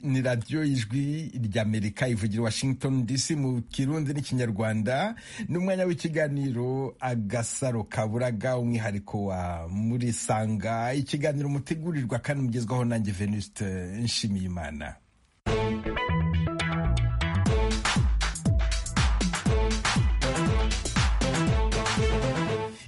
ni radiyo y'ijwi ry'amerika ivugira washington dc mu kirundi n'ikinyarwanda n'umwanya w'ikiganiro agasaro kaburaga umwihariko wa muri sanga ikiganiro mutegurirwa kandi mugezwaho nanjye venuste nshimiyimana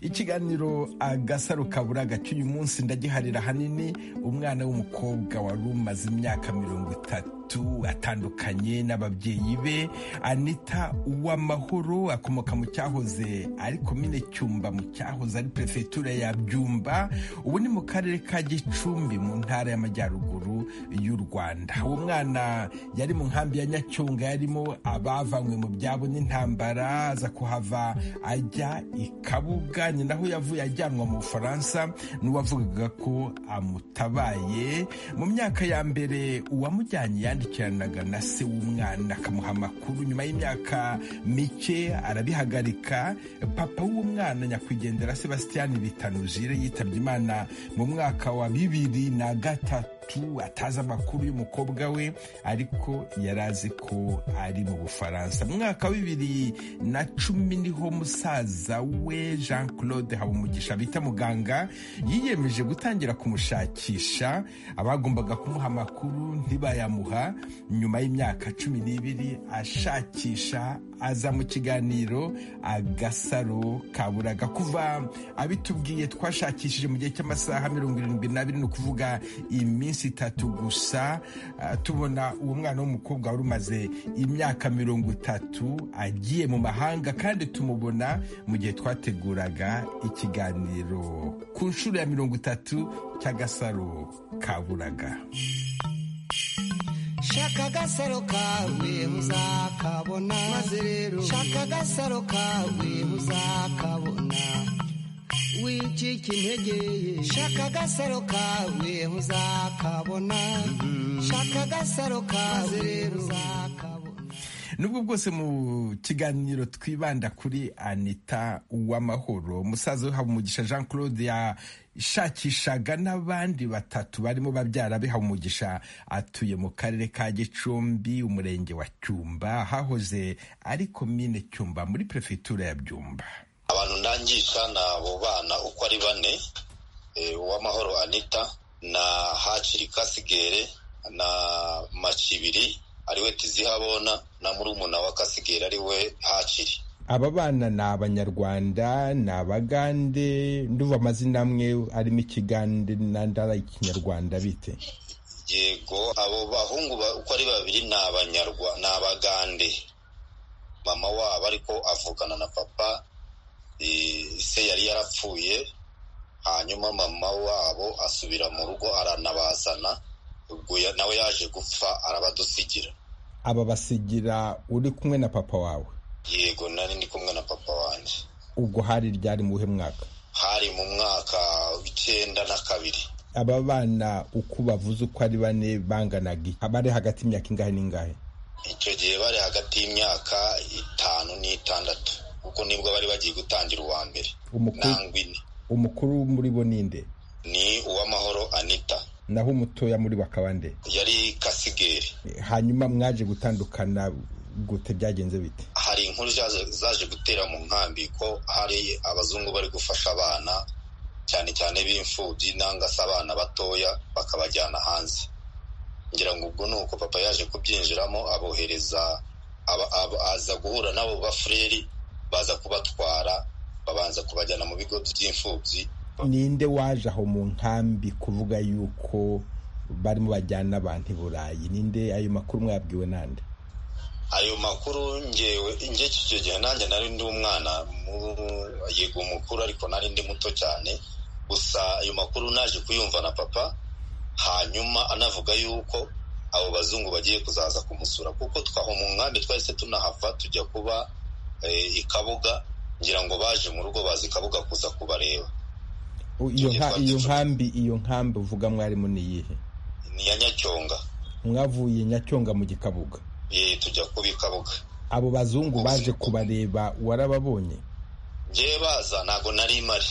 ikiganiro agasaro kaburaga cy'uyu munsi ndagiharira ahanini umwana w'umukobwa wari umaze imyaka mirongo itatu atandukanye n'ababyeyi be anita uwamahoro akomoka mu cyahoze ari komine cyumba mu cyahoze ari perefegitura ya byumba ubu ni mu karere ka gicumbi mu ntara y'amajyaruguru y'u rwanda uwo mwana yari mu nkambi ya nyacyonga yarimo abavanywe mu byabo n'intambara aza kuhava ajya i kabuga naho yavuye ajyanwa mu bufaransa n'uwavugaga ko amutabaye mu myaka ya mbere uwamujyanye yandikiranaga na se w'umwana akamuha amakuru nyuma y'imyaka mike arabihagarika papa w'umwana nyakwigendera sebasitiyani bitanuzire yitabye imana mu mwaka wa bibiri na gatatu atazi amakuru y'umukobwa we ariko yari azi ko ari mu bufaransa mu mwaka wa bibiri na cumi niho musaza we jean claude habumugisha bita muganga yiyemeje gutangira kumushakisha abagombaga kumuha amakuru ntibayamuha nyuma y'imyaka cumi n'ibiri ashakisha aza mu kiganiro agasaro kaburaga kuva abitubwiye twashakishije mu gihe cy'amasaha mirongo irindwi n'abiri ni ukuvuga iminsi itatu gusa tubona uwo mwana w'umukobwa wari umaze imyaka mirongo itatu agiye mu mahanga kandi tumubona mu gihe twateguraga ikiganiro ku nshuro ya mirongo itatu cy'agasaro kaburaga shaka agasaro kawe uzakabona maze rero shaka agasaro kawe uzakabona wicika intege shaka agasaro kawe uzakabona shaka agasaro kawe rero uzakabona nubwo bwose mu kiganiro twibanda kuri anita uwamahoro umusaza we habumugisha jean claude ya ishakishaga n'abandi batatu barimo babyara umugisha atuye mu karere ka gicumbi umurenge wa cyumba hahoze ari komine cyumba muri perefegitura ya byumba abantu ndangisha ni abo bana uko ari bane uwamahoro anita na hakiri kasigere na macibiri ariwe tizihabona na murumuna wa kasigere ariwe hakiri aba bana ni abanyarwanda ni abagande nduva amazina amwe arimo ikigande n'andara ikinyarwanda bite yego abo bahungu uko ari babiri ni abanyarwanda ni abagande mama wabo ariko avugana na papa se yari yarapfuye hanyuma mama wabo asubira mu rugo aranabazana ubwo nawe yaje gupfa arabadusigira aba basigira uri kumwe na papa wawe yego nari ndi kumwe na papa wanjye ubwo hari ryari mu buhe mwaka hari mu mwaka w'icyenda na kabiri aba bana uko bavuze uko ari bane banganaga bari hagati y'imyaka ingahe n'ingahe icyo gihe bari hagati y'imyaka itanu n'itandatu kuko nibwo bari bagiye gutangira uwa mbere nangwine umukuru muri bo ninde ni uwamahoro anita naho umutoya muri bakabande yari kasigeri hanyuma mwaje gutandukana gute byagenze bite hari inkuru zaje gutera mu nkambi ko hari abazungu bari gufasha abana cyane cyane b'imfubyi nanga se abana batoya bakabajyana hanze ngira ngo ubwo ni uko papa yaje kubyinjiramo abohereza aza guhura n'abo bafureri baza kubatwara babanza kubajyana mu bigo by'imfubyi ninde waje aho mu nkambi kuvuga yuko barimo bajyana abantu i burayi ninde ayo makuru mwabwiwe nande ayo makuru ngewe nge icyo gihe nanjye nari ndi umwana yego umukuru ariko nari ndi muto cyane gusa ayo makuru naje kuyumva na papa hanyuma anavuga yuko abo bazungu bagiye kuzaza kumusura kuko twaho mu nkambi twahise tunahava tujya kuba ikabuga ngira ngo baje mu rugo bazi ikabuga kuza kubareba iyo nkambi iyo nkambi uvuga mwarimu ni iyihe ni iya nyacyonga mwavuye nyacyonga mu gikabuga ye tujya kuba ikabuga abo bazungu baje kubareba warababonye ngewe baza ntabwo nari imari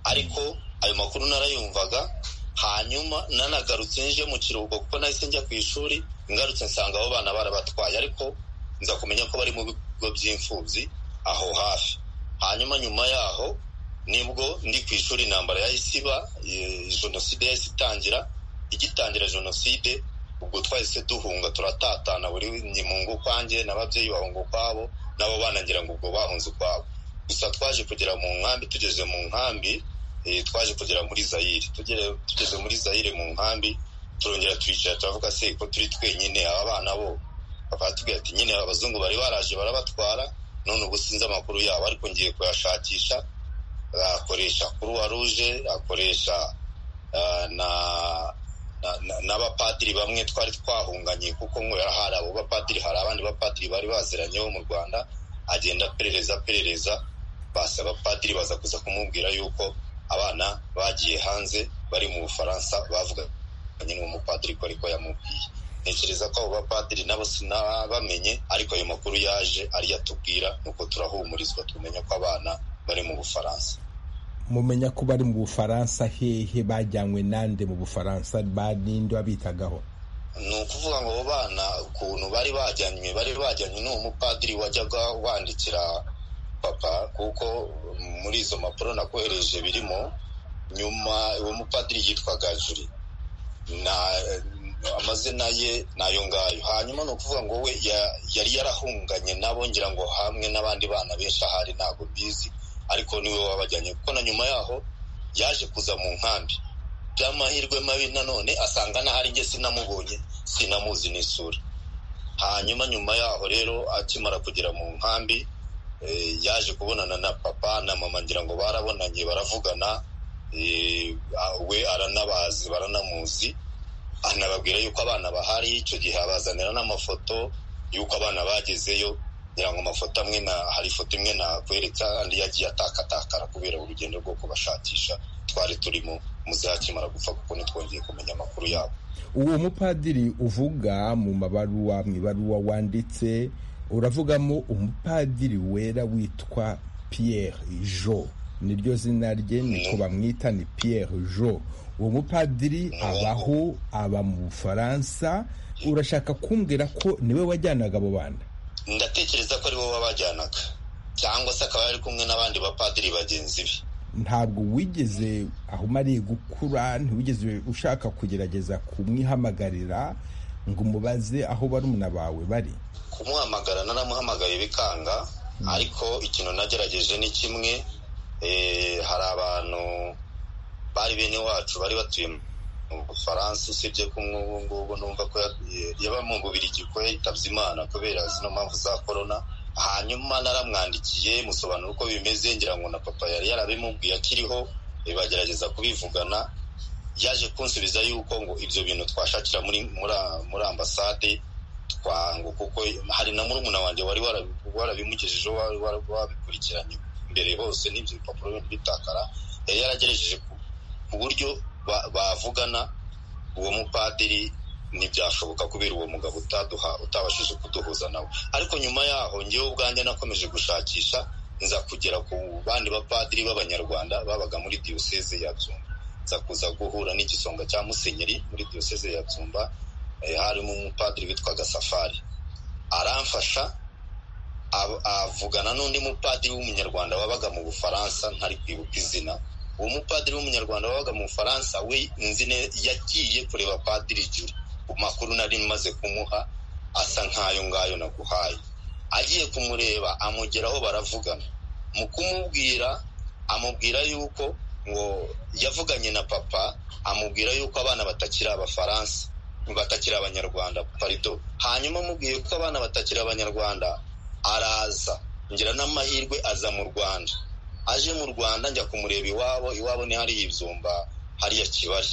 ariko ayo makuru narayumvaga hanyuma nanagarutse nje mu kiruhuko kuko nahise njya ku ishuri ngarutse nsanga abo bana barabatwaye ariko nza kumenya ko bari mu bigo by'imfubyi aho hafi hanyuma nyuma yaho nibwo ndi ku ishuri intambara yahise iba jenoside yahise itangira igitangira jenoside ubwo twahise duhunga turatatana buri mungu ukwanjye n'ababyeyi bahunga ukwabo nabo banangira ngo ubwo bahunze ukwabo gusa twaje kugera mu nkambi tugeze mu nkambi twaje kugera muri zayire tugeze muri zayire mu nkambi turongera turicara turavuga se ko turi twenyine aba bana bo bakatubwira ati nyine abazungu bari baraje barabatwara none ubu sinzi amakuru yabo ariko ngiye kuyashakisha akoresha kuruwa ruje akoresha na n'abapadiri bamwe twari twahunganye kuko ngo hari abo bapadiri hari abandi bapadiri bari baziranye bo mu rwanda agenda aperereza aperereza basi abapadiri baza kuza kumubwira yuko abana bagiye hanze bari mu bufaransa bavuga nyine umupadiri ko ariko yamubwiye ntekereza ko abo bapadiri nabo sinabamenye ariko ayo makuru yaje ariyo atubwira nuko turahumurizwa tumenya ko abana bari mu bufaransa mumenya ko bari mu bufaransa hehe bajyanywe nande mu bufaransa ninde wabitagaho ni ukuvuga ngo abo bana ukuntu bari bajyanywe bari bajyanywe n'uwo mupadiri wajyaga wandikira papa kuko muri izo mpapuro nakohereje birimo nyuma uwo mupadiri yitwaga juri amazina ye ni ayo ngayo hanyuma ni ukuvuga ngo we yari yarahunganye nabo ngira ngo hamwe n'abandi bana benshi ahari ntabwo bizi ariko niwe wabajyanye kuko na nyuma yaho yaje kuza mu nkambi by'amahirwe mabi nanone asanga n'ahari njye sinamubonye sinamuzi n'isura hanyuma nyuma yaho rero akimara kugera mu nkambi yaje kubonana na papa na mama ngira ngo barabonanye baravugana we aranabazi baranamuzi anababwira yuko abana bahari icyo gihe abazanira n'amafoto y'uko abana bagezeyo ngira ngo amafoto amwe na hari ifoto imwe nakwereka andi yagiye atakatakara kubera urugendo rwo kubashakisha twari turimo muzakimara gupfa kuko ntitwongeye kumenya amakuru yabo uwo mupadiri uvuga mu mabaruwa mu ibaruwa wanditse uravugamo umupadiri wera witwa Pierre jo niryo zina rye niko bamwita ni Pierre jo uwo mupadiri abaho aba mu bufaransa urashaka kumbwira ko niwe wajyanaga abo bana ndatekereza ko ari bo babajyanaga cyangwa se akaba yari kumwe n'abandi bapadiri bagenzi be ntabwo wigeze aho umariye gukura ntiwigeze ushaka kugerageza kumwihamagarira ngo umubaze aho barumuna bawe bari kumuhamagara naramuhamagaye bikanga ariko ikintu nagerageje ni kimwe hari abantu bari bene wacu bari batuye mu bufaransa usibye ko nk'ubu ngubu numva ko yaba mu bubirigi ko yitabye imana kubera zino mpamvu za korona hanyuma naramwandikiye musobanura uko bimeze ngira ngo na papa yari yarabimubwiye akiriho bagerageza kubivugana yaje kunsubiza yuko ngo ibyo bintu twashakira muri muri ambasade twango kuko hari na murumuna wanjye wari warabimugejejeho wabikurikiranye mbere hose n'ibyo bipapuro bitakara yari yaragerageje ku buryo bavugana uwo mupadiri ntibyashoboka kubera uwo mugabo utaduha utabashije kuduhuza nawe ariko nyuma yaho ngewe ubwanjye nakomeje gushakisha nza kugera ku bandi bapadiri b'abanyarwanda babaga muri diyoseze ya byumba nza kuza guhura n'igisonga cya musenyeri muri diyoseze ya byumba harimo umupadiri witwaga safari aramfasha avugana n'undi mupadiri w'umunyarwanda wabaga mu bufaransa ntari kwibuka izina uwo mupadiri w'umunyarwanda wabaga mu bufaransa we nzine yagiye kureba padiri juri ku makuru nari maze kumuha asa nk'ayo ngayo naguhaye agiye kumureba amugeraho baravugana mu kumubwira amubwira yuko ngo yavuganye na papa amubwira yuko abana batakiri abafaransa batakiri abanyarwanda parido hanyuma amubwiye ko abana batakiri abanyarwanda araza ngira n'amahirwe aza mu rwanda aje mu rwanda njya kumureba iwabo iwabo ni hariya ibyumba hariya kibari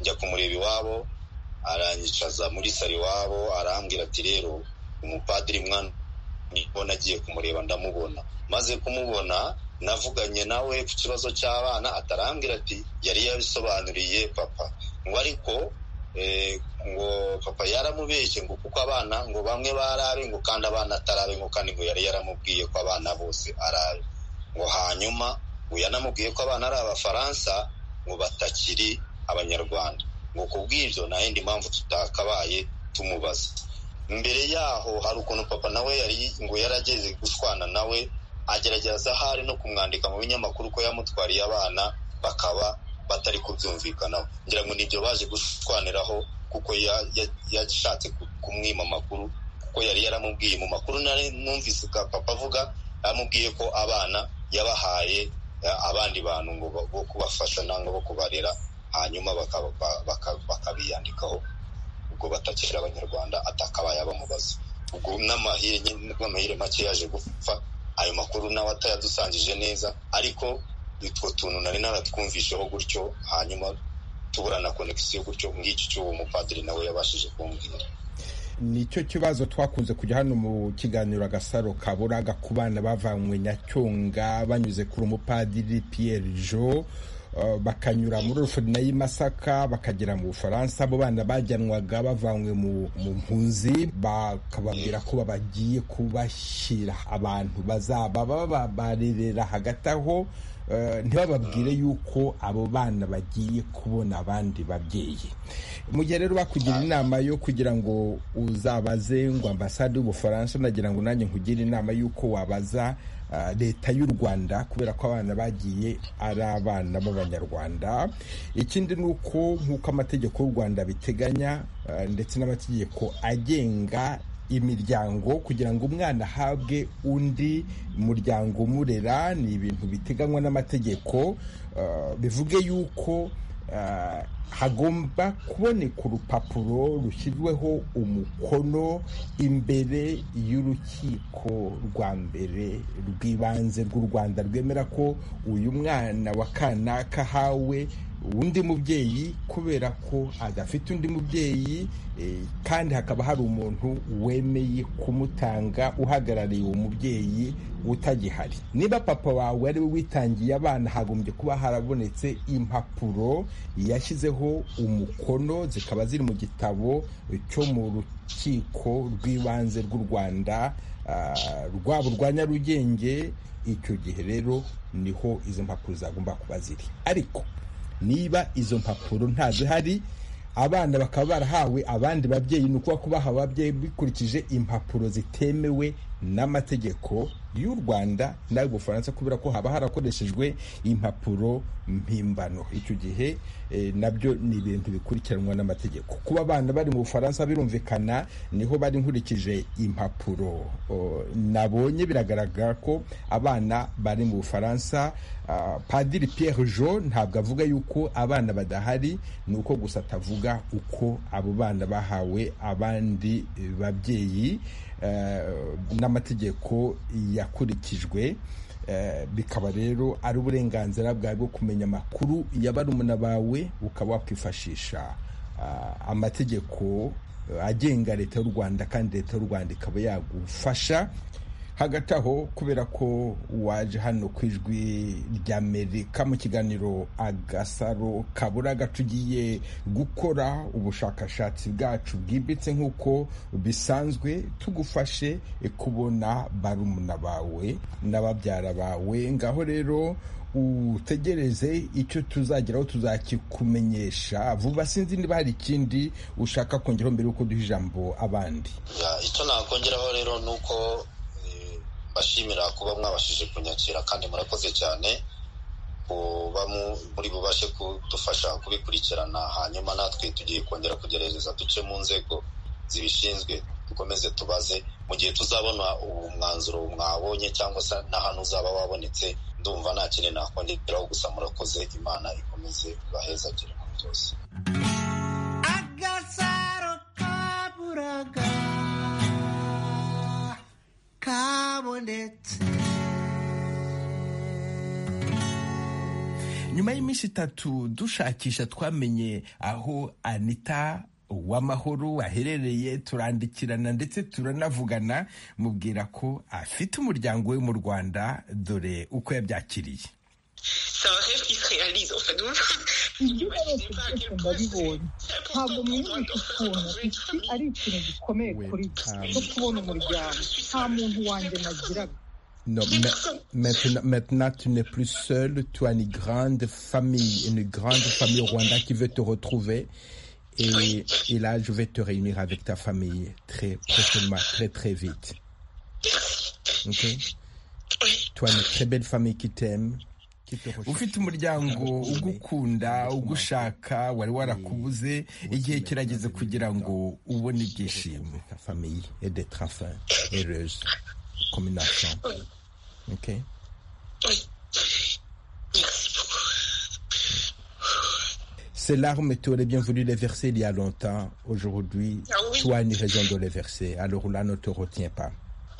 njya kumureba iwabo aranyicaza muri salo iwabo arambwira ati rero umupadiri mwana nibona agiye kumureba ndamubona maze kumubona navuganye nawe ku kibazo cy'abana atarambwira ati yari yabisobanuriye papa ngo ariko ngo papa yaramubeshye ngo kuko abana ngo bamwe barabe ngo kandi abana atarabe ngo kandi ngo yari yaramubwiye ko abana bose arabe ngo hanyuma yanamubwiye ko abana ari abafaransa ngo batakiri abanyarwanda ngo ku bw'ibyo nta yindi mpamvu tutakabaye tumubaza mbere yaho hari ukuntu papa nawe yari ngo yarageze guswana nawe agerageza ahari no kumwandika mu binyamakuru ko yamutwariye abana bakaba batari kubyumvikanaho ngira ngo nibyo baje gushwaniraho kuko yashatse kumwima amakuru kuko yari yaramubwiye mu makuru numvise papa avuga yamubwiye ko abana yabahaye abandi bantu ngo bo kubafasha nangwa bo kubarera hanyuma bakabiyandikaho ubwo batakira abanyarwanda atakabaye abamubaza ubwo n'amahire make yaje gupfa ayo makuru nawe atayadusangije neza ariko utwo tuntu nari naratwumvisheho gutyo hanyuma tubura na konegisiyo gutyo ngiki cy'uwo mupadiri nawe yabashije kumbwira nicyo kibazo twakunze kujya hano mu kiganiro agasaro kaburaga ku bana bavanywe nyacyonga banyuze kuri umupadiri Pierre jo bakanyura muri rufurina y'i Masaka bakagera mu bufaransa abo bana bajyanwaga bavanywe mu mpunzi bakababwira ko bagiye kubashyira abantu bazaba babarerera hagati aho ntibababwire yuko abo bana bagiye kubona abandi babyeyi mu gihe rero bakugira inama yo kugira ngo uzabaze ngo ambasade y'ubufaransa nagira ngo nanjye nkugire inama y'uko wabaza leta y'u rwanda kubera ko abana bagiye ari abana b'abanyarwanda ikindi ni uko nk'uko amategeko y'u rwanda biteganya ndetse n'amategeko agenga imiryango kugira ngo umwana ahabwe undi muryango umurera ni ibintu biteganywa n'amategeko bivuge yuko hagomba kuboneka urupapuro rushyirweho umukono imbere y'urukiko rwa mbere rw'ibanze rw'u rwanda rwemera ko uyu mwana wa kanaka ahawe undi mubyeyi kubera ko adafite undi mubyeyi kandi hakaba hari umuntu wemeye kumutanga uhagarariye uwo mubyeyi utagihari niba papa wawe ari we witangiye abana hagombye kuba harabonetse impapuro yashyizeho umukono zikaba ziri mu gitabo cyo mu rukiko rw'ibanze rw'u rwanda rwaba urwa nyarugenge icyo gihe rero niho izo mpapuro zagomba kuba ziri ariko niba izo mpapuro ntazihari abana bakaba barahawe abandi babyeyi ni ukuba kubaha ababyeyi bikurikije impapuro zitemewe n'amategeko y'u rwanda n'ay'ubufaransa kubera ko haba harakoreshejwe impapuro mpimbano icyo gihe nabyo ni ibintu bikurikiranwa n'amategeko kuba abana bari mu bufaransa birumvikana niho bari nkurikije impapuro nabonye biragaragara ko abana bari mu bufaransa padiri Pierre jo ntabwo avuga yuko abana badahari ni uko gusa atavuga uko abo bana bahawe abandi babyeyi n'amategeko yakurikijwe bikaba rero ari uburenganzira bwawe bwo kumenya amakuru ya barumuna bawe ukaba wakwifashisha amategeko agenga leta y'u rwanda kandi leta y'u rwanda ikaba yagufasha hagati aho kubera ko waje hano ku ijwi ry'amerika mu kiganiro agasaro kaburaga tugiye gukora ubushakashatsi bwacu bwimbitse nk'uko bisanzwe tugufashe kubona barumuna bawe n'ababyara bawe ngaho rero utegereze icyo tuzageraho tuzakikumenyesha vuba sinzi niba hari ikindi ushaka kongeraho mbere y'uko duha ijambo abandi icyo nakongeraho rero ni uko bashimira kuba mwabashije kunyakira kandi murakoze cyane kuba muri bubashe kudufasha kubikurikirana hanyuma natwe tugiye kongera kugerageza duce mu nzego zibishinzwe dukomeze tubaze mu gihe tuzabona umwanzuro mwabonye cyangwa se na hano uzaba wabonetse ndumva nta kindi nakongeraho gusa murakoze imana ikomeze ibahezagire muri byose agasaro kaburaga kabonetse nyuma y'iminsi itatu dushakisha twamenye aho anita w'amahoro aherereye turandikirana ndetse turanavugana mubwira ko afite umuryango we mu rwanda dore uko yabyakiriye ndabibonye ntabwo mwumvise ukuntu iki ari ikintu gikomeye kuri cyo kubona umuryango nta muntu wanjye nagiraga Non, maintenant, maintenant, tu n'es plus seul, tu as une grande famille, une grande famille au Rwanda qui veut te retrouver. Et, et, là, je vais te réunir avec ta famille très prochainement, très très vite. Ok Toi, une très belle famille qui t'aime. ufite umuryango ugukunda ugushaka wari warakubuze igihe kirageze kugira ngo ubone ibyishimo famille et d'être enfin heureuse comme une enfant ok Ces larmes, tu aurais bien voulu les verser il y a longtemps. Aujourd'hui, ah oui. tu as une raison de les verser. Alors là, ne te retiens pas.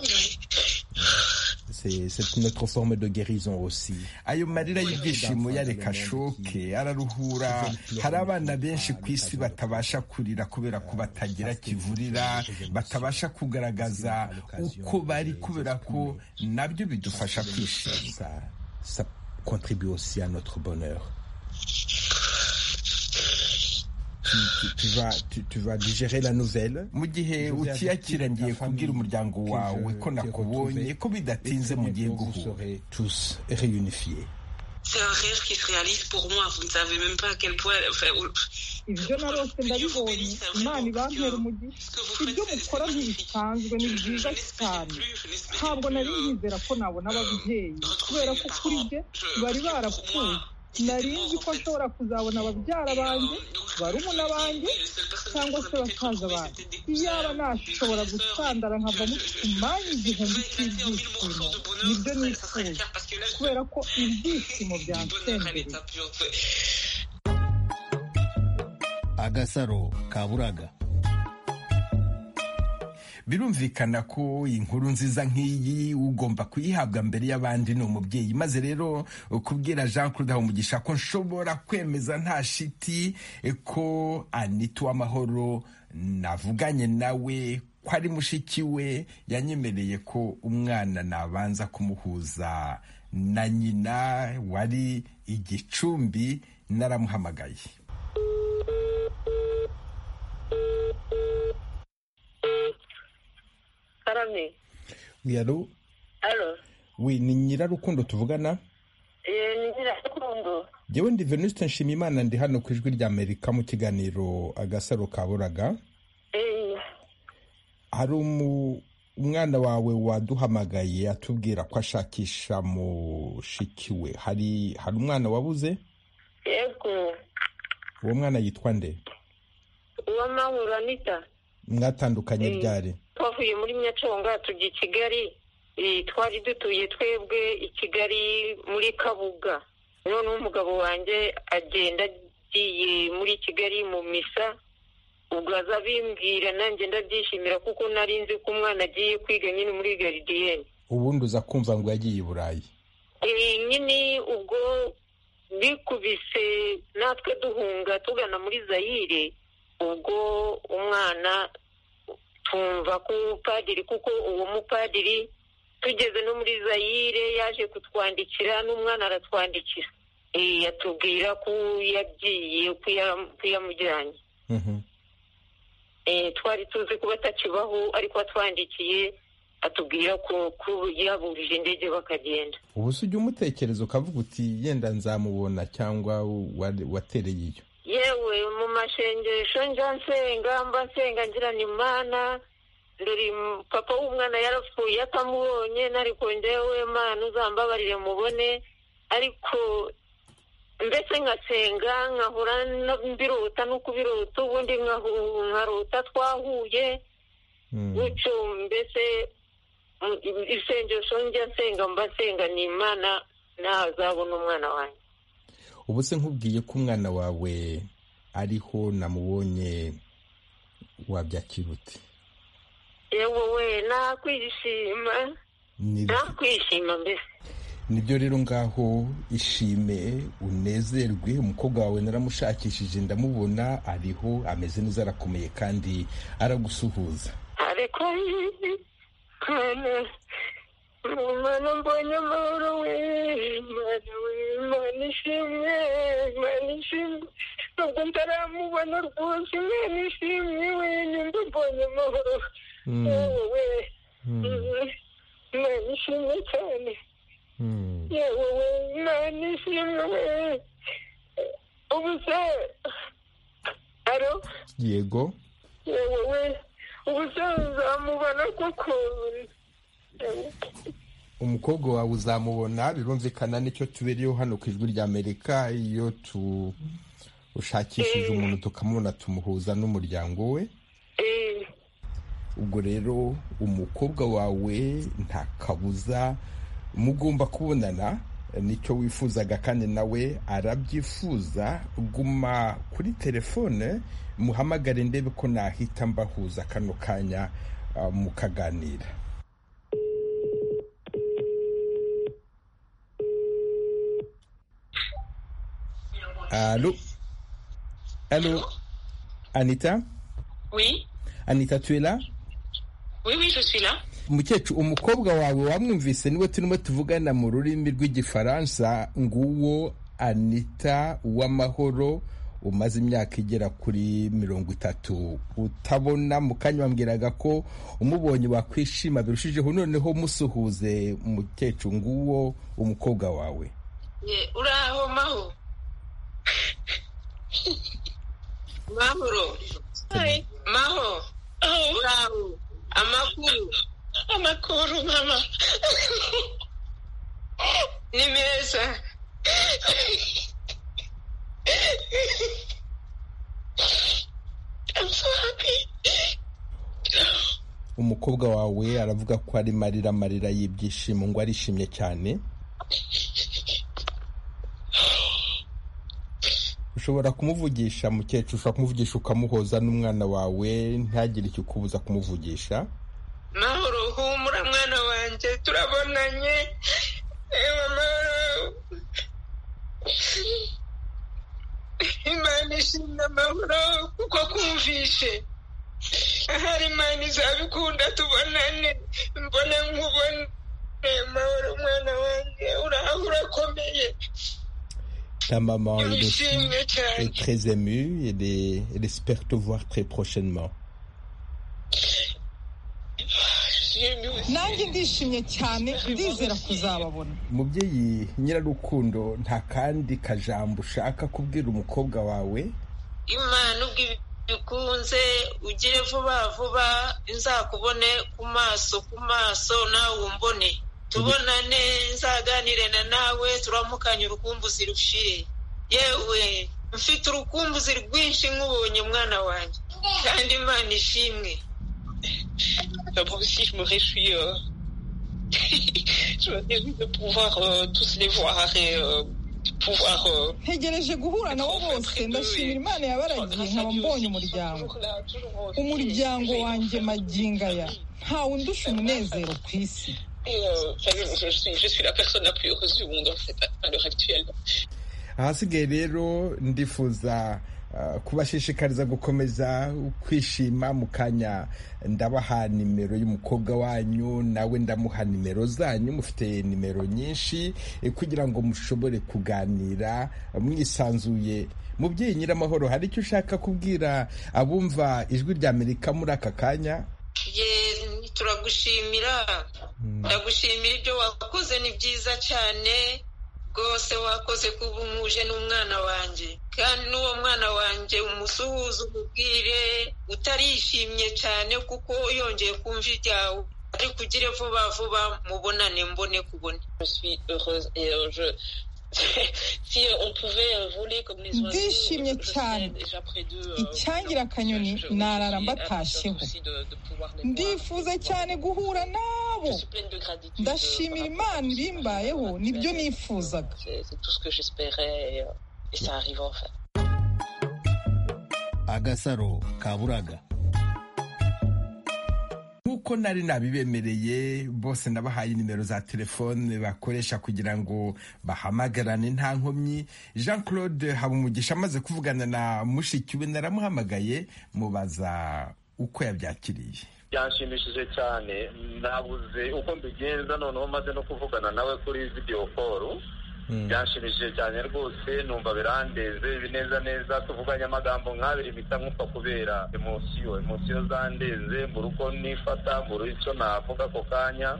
Oui. c'est notre forme de guérison aussi ayo marira y'ibyishimo yareka shoke araruhura hari abana benshi ku isi batabasha kurira kubera ko batagira kivurira batabasha kugaragaza uko bari kubera ko nabyo bidufasha kwishima ça contribue aussi à notre bonheur Tu, tu, vas, tu, tu vas digérer la nouvelle mu gihe utiyakira ngiye kubwira umuryango wawe ko nakubonye ko bidatinze mugiye guhura tous réunifiés C'est un rêve qui se réalise pour moi. Vous ne savez même pas à quel point. Enfin, Dieu vous bénisse. Vraiment, parce que ce que vous faites, c'est magnifique. Je, je n'espérais plus. Je n'espérais plus. Retrouver mes parents. Je, pour moi, nari nzi ko nshobora kuzabona ababyara banjye barumuna banjye cyangwa se basaza banjye iyaba nashobora gusandara nkava mu kumanya igihumbi cy'ibyishimo nibyo nifuza kubera ko ibyishimo byansembeye agasaro kaburaga birumvikana ko inkuru nziza nk'iyi ugomba kuyihabwa mbere y'abandi ni umubyeyi maze rero kubwira jean claude habumugisha ko nshobora kwemeza nta shiti ko anita uw'amahoro navuganye nawe ko ari mushiki we yanyemereye ko umwana nabanza kumuhuza na nyina wari igicumbi naramuhamagaye karame oui allo allo oui ni nyirarukundo tuvugana eh ni nyirarukundo jewe ndi venuste nshimiyimana ndi hano ku ijwi ry'amerika mu kiganiro agasaro kaburaga eh hari umwana wawe waduhamagaye atubwira ko ashakisha mushiki we hari hari umwana wabuze yego uwo mwana yitwa nde uwamahoro anita mwatandukanye ryari twavuye muri nyaconga tujya i kigali twari dutuye twebwe i kigali muri kabuga noneho umugabo wanjye agenda agiye muri kigali mu misa ubwo aza abimbwira nanjye ndabyishimira kuko nari nzi ko umwana agiye kwiga nyine muri garidiyeni ubundi uza kumva ngo yagiye i burayi nyine ubwo bikubise natwe duhunga tugana muri zayire ubwo umwana twumva ko umupadiri kuko uwo mupadiri tugeze no muri zayire yaje kutwandikira n'umwana aratwandikira yatubwira ko yagiye ko yamujyanye twari tuzi kuba atakibaho ariko atwandikiye atubwira ko yaburije indege bakagenda ubu si ujya umutekereza ukavuga uti yenda nzamubona cyangwa watereye iyo yewe mu mashengesho njya nsenga mba nsenga ngira ni mana dore papa w'umwana yarapfuye atamubonye nariko njyewe mana uzambabarire mubone ariko mbese nkasenga nkahora mbirota no kubirota ubundi nkarota twahuye gutyo mbese isengesho njya nsenga mba nsenga ni imana ntazabona umwana wanjye ubu se nkubwiye ko umwana wawe ariho namubonye wabyakira uti yewe we nakwishima nakwishima mbese nibyo rero ngaho ishime unezerwe umukobwa wawe naramushakishije ndamubona ariho ameze neza arakomeye kandi aragusuhuza ariko umwana mbonye amahoro we mana we mana ishimwe mana ishimwe nubwo ntaramubona rwose imana ishimwe we nyumva mbonye amahoro yewe we mana ishimwe cyane yewe we mana ishimwe we ubu se aro yego wowe uzamubona kuko umukobwa wawe uzamubona birumvikana nicyo tubereyeho hano ku ijwi rya amerika iyo tu ushakishije umuntu tukamubona tumuhuza n'umuryango we eh, ubwo rero umukobwa wawe nta kabuza mugomba kubonana nicyo wifuzaga kandi nawe arabyifuza guma kuri telefone muhamagare ndebe ko nahita mbahuza kano kanya ah, mukaganira Allô Allô Anita Oui, Anita, tu es là oui, oui, je suis là. umukecuru umukobwa wawe wamwumvise niwe turimo tuvugana mu rurimi rw'igifaransa nguwo anita uwamahoro umaze imyaka igera kuri mirongo itatu utabona mu kanya wambwiraga ko umubonye wakwishima birushijeho noneho musuhuze umukecuru nguwo umukobwa wawe Ye, Uraho maho. Mahoro. Hi. Maho. Oh, Uraho. Amakuru. amakuru mama Ni meza. I'm so happy umukobwa wawe aravuga ko ari marira marira y'ibyishimo ngo arishimye cyane ushobora kumuvugisha mukecuru ushobora kumuvugisha ukamuhoza n'umwana wawe ntagire icyo ukubuza kumuvugisha Mahoro humura mwana wanje turabonanye. Ewa mahoro. Imana ishimwe mahoro kuko kumvishe. Ahari Imana izabikunda tubonane mbone nkubone mahoro mwana wanjye uraho urakomeye ta mama elle aussi urishimye est cyane très émue elle, est- elle espère te voir très prochainement nanjye ndishimye cyane ndizera kuzababona mubyeyi nyirarukundo nta kandi kajambo ushaka kubwira umukobwa wawe imana ubwo bikunze ugire vuba vuba nzakubone ku maso ku maso nawe umbone tubonane nzaganire na nawe turamukanye urukumbuzi rushire yewe mfite urukumbuzi rwinshi nk'ubonye mwana wanjye kandi imana ishimwe Moi aussi, je me réjouis. euh, je me réjouis de pouvoir euh, tous les voir et euh, de pouvoir. euh, ntegereje guhura nabo bose ndashimira imana yabaragiye nkaba mbonye umuryango toujours là, toujours, euh, umuryango j'ai- wanjye maginga aya ntawe undusha umunezero ku isi et, euh, enfin, je, je suis, je suis la personne la plus heureuse du monde en fait, à à l'heure actuelle. ahasigaye rero ndifuza ah, kubashishikariza gukomeza kwishima mu kanya ndabaha nimero y'umukobwa wanyu nawe ndamuha nimero zanyu mufite nimero nyinshi eh, kugira ngo mushobore kuganira mwisanzuye mubyeyi nyiramahoro hari icyo ushaka kubwira abumva ijwi rya amerika muri aka kanya ye turagushimira ndagushimira ibyo wakoze ni byiza cyane rwose wakoze kuba umuje n'umwana wanjye kandi n'uwo mwana wanjye umusuhuze umubwire utarishimye cyane kuko yongeye kumva ibyawe ariko ugire vuba vuba mubonane mbone kubone Je suis heureuse et euh, je. si euh, on pouvait euh, voler comme les oiseaux, Ndishimye je serais cyane. déjà près d'eux. euh, Icyangira akanyoni je- je- narara aussi mbatasheho aussi de- de pouvoir les voir, de ndifuza pouvoir cyane guhura nabo Je suis pleine de gratitude, euh, ndashimira par rapport imana à ce qui ibimbayeho m'arrive nibyo actuellement. nifuzaga C'est c'est tout ce que j'espérais et, euh, et ça arrive enfin. agasaro ka buraga nk'uko nari nabibemereye bose nabahaye nimero za telefone bakoresha kugira ngo bahamagarane nta nkomyi jean claude habumugisha amaze kuvugana na mushiki we naramuhamagaye mubaza uko yabyakiriye byanshimishije cyane nabuze uko mbigenza noneho maze no kuvugana nawe kuri video call byanshimishije cyane rwose numva birandeze bineza neza tuvuganye amagambo nk'abiri mpita nkumva kubera emosiyo emosiyo zandeze mbura uko nifata mbura icyo navuga ako kanya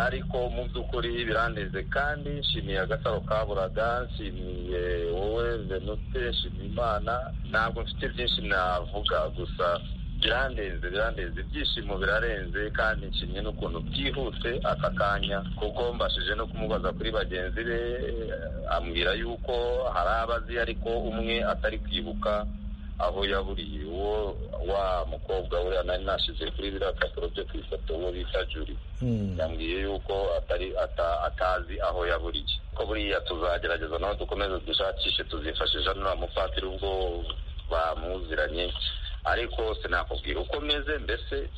ariko mu by'ukuri birandeze kandi nshimiye agasaro kaburaga nshimiye wowe venute nshimiye imana ntabwo mfite byinshi navuga gusa birandenze birandenze ibyishimo birarenze kandi nshimye n'ukuntu bwihuse aka kanya kuko mbashije no kumubaza kuri bagenzi be ambwira yuko hari abazi ariko umwe atari kwibuka aho yaburiye uwo wa mukobwa we nari nashize kuri biriya kapuro byo ku ifoto uwo bita juri yambwiye yuko atari atazi aho yaburiye ko buriya tuzagerageza naho dukomeze dushakishe tuzifashisha n'uriya mupatiri ubwo bamuziranye ariko sinakubwira uko meze mbese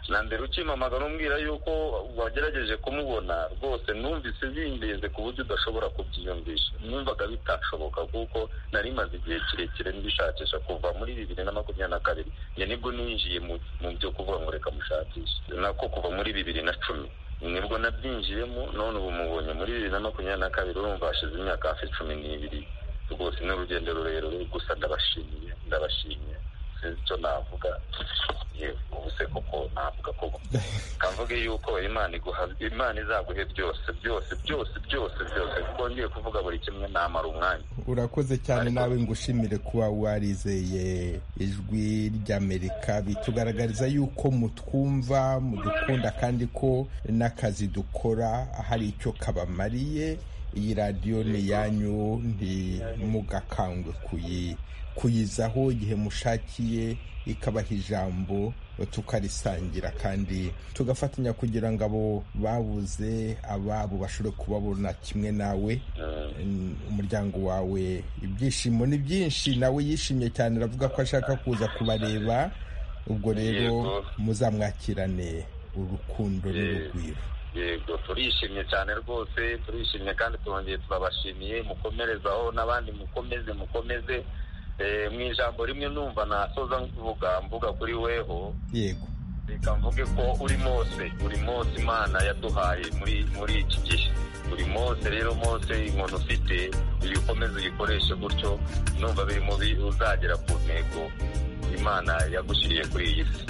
na mbere ukimamaga n'umbwira yuko wagerageje kumubona rwose numvise bindeze ku buryo udashobora kubyiyumvisha numvaga bitashoboka kuko nari maze igihe kirekire mbishakisha kuva muri bibiri na makumyabiri na kabiri njye nibwo ninjiye mu byo kuvuga ngo reka mushakishe nako kuva muri bibiri na cumi nibwo nabyinjiyemo none ubu mubonye muri bibiri na makumyabiri na kabiri urumva hashize imyaka hafi cumi n'ibiri rwose ni urugendo rurerure gusa ndabashimiye ndabashimiye icyo navuga ubu se kuko navuga ko kavuge yuko imana imana izaguhe byose byose byose byose byose kuko ngiye kuvuga buri kimwe namara umwanya urakoze cyane nawe ngushimire kuba warizeye ijwi ry'amerika bitugaragariza yuko mutwumva mudukunda kandi ko n'akazi dukora hari icyo kabamariye iyi radiyo ni iyanyu ntimugakangwe kuyi kuyizaho igihe mushakiye ikabaha ijambo tukarisangira kandi tugafatanya kugira ngo abo babuze ababo bashobore kubabona kimwe nawe umuryango wawe ibyishimo ni byinshi nawe yishimye cyane aravuga ko ashaka kuza kubareba ubwo rero muzamwakirane urukundo n'urugwiro yego turishimye cyane rwose turishimye kandi turongeye turabashimiye mukomerezaho n'abandi mukomeze mukomeze mu ijambo rimwe numva nasoza mvuga mvuga kuri weho yego reka mvuge ko uri mose uri mose imana yaduhaye muri muri iki gihe uri mose rero mose inkono ufite uyikomeze uyikoreshe gutyo numva biri mubi uzagera ku ntego imana yagushyiriye kuri iyi si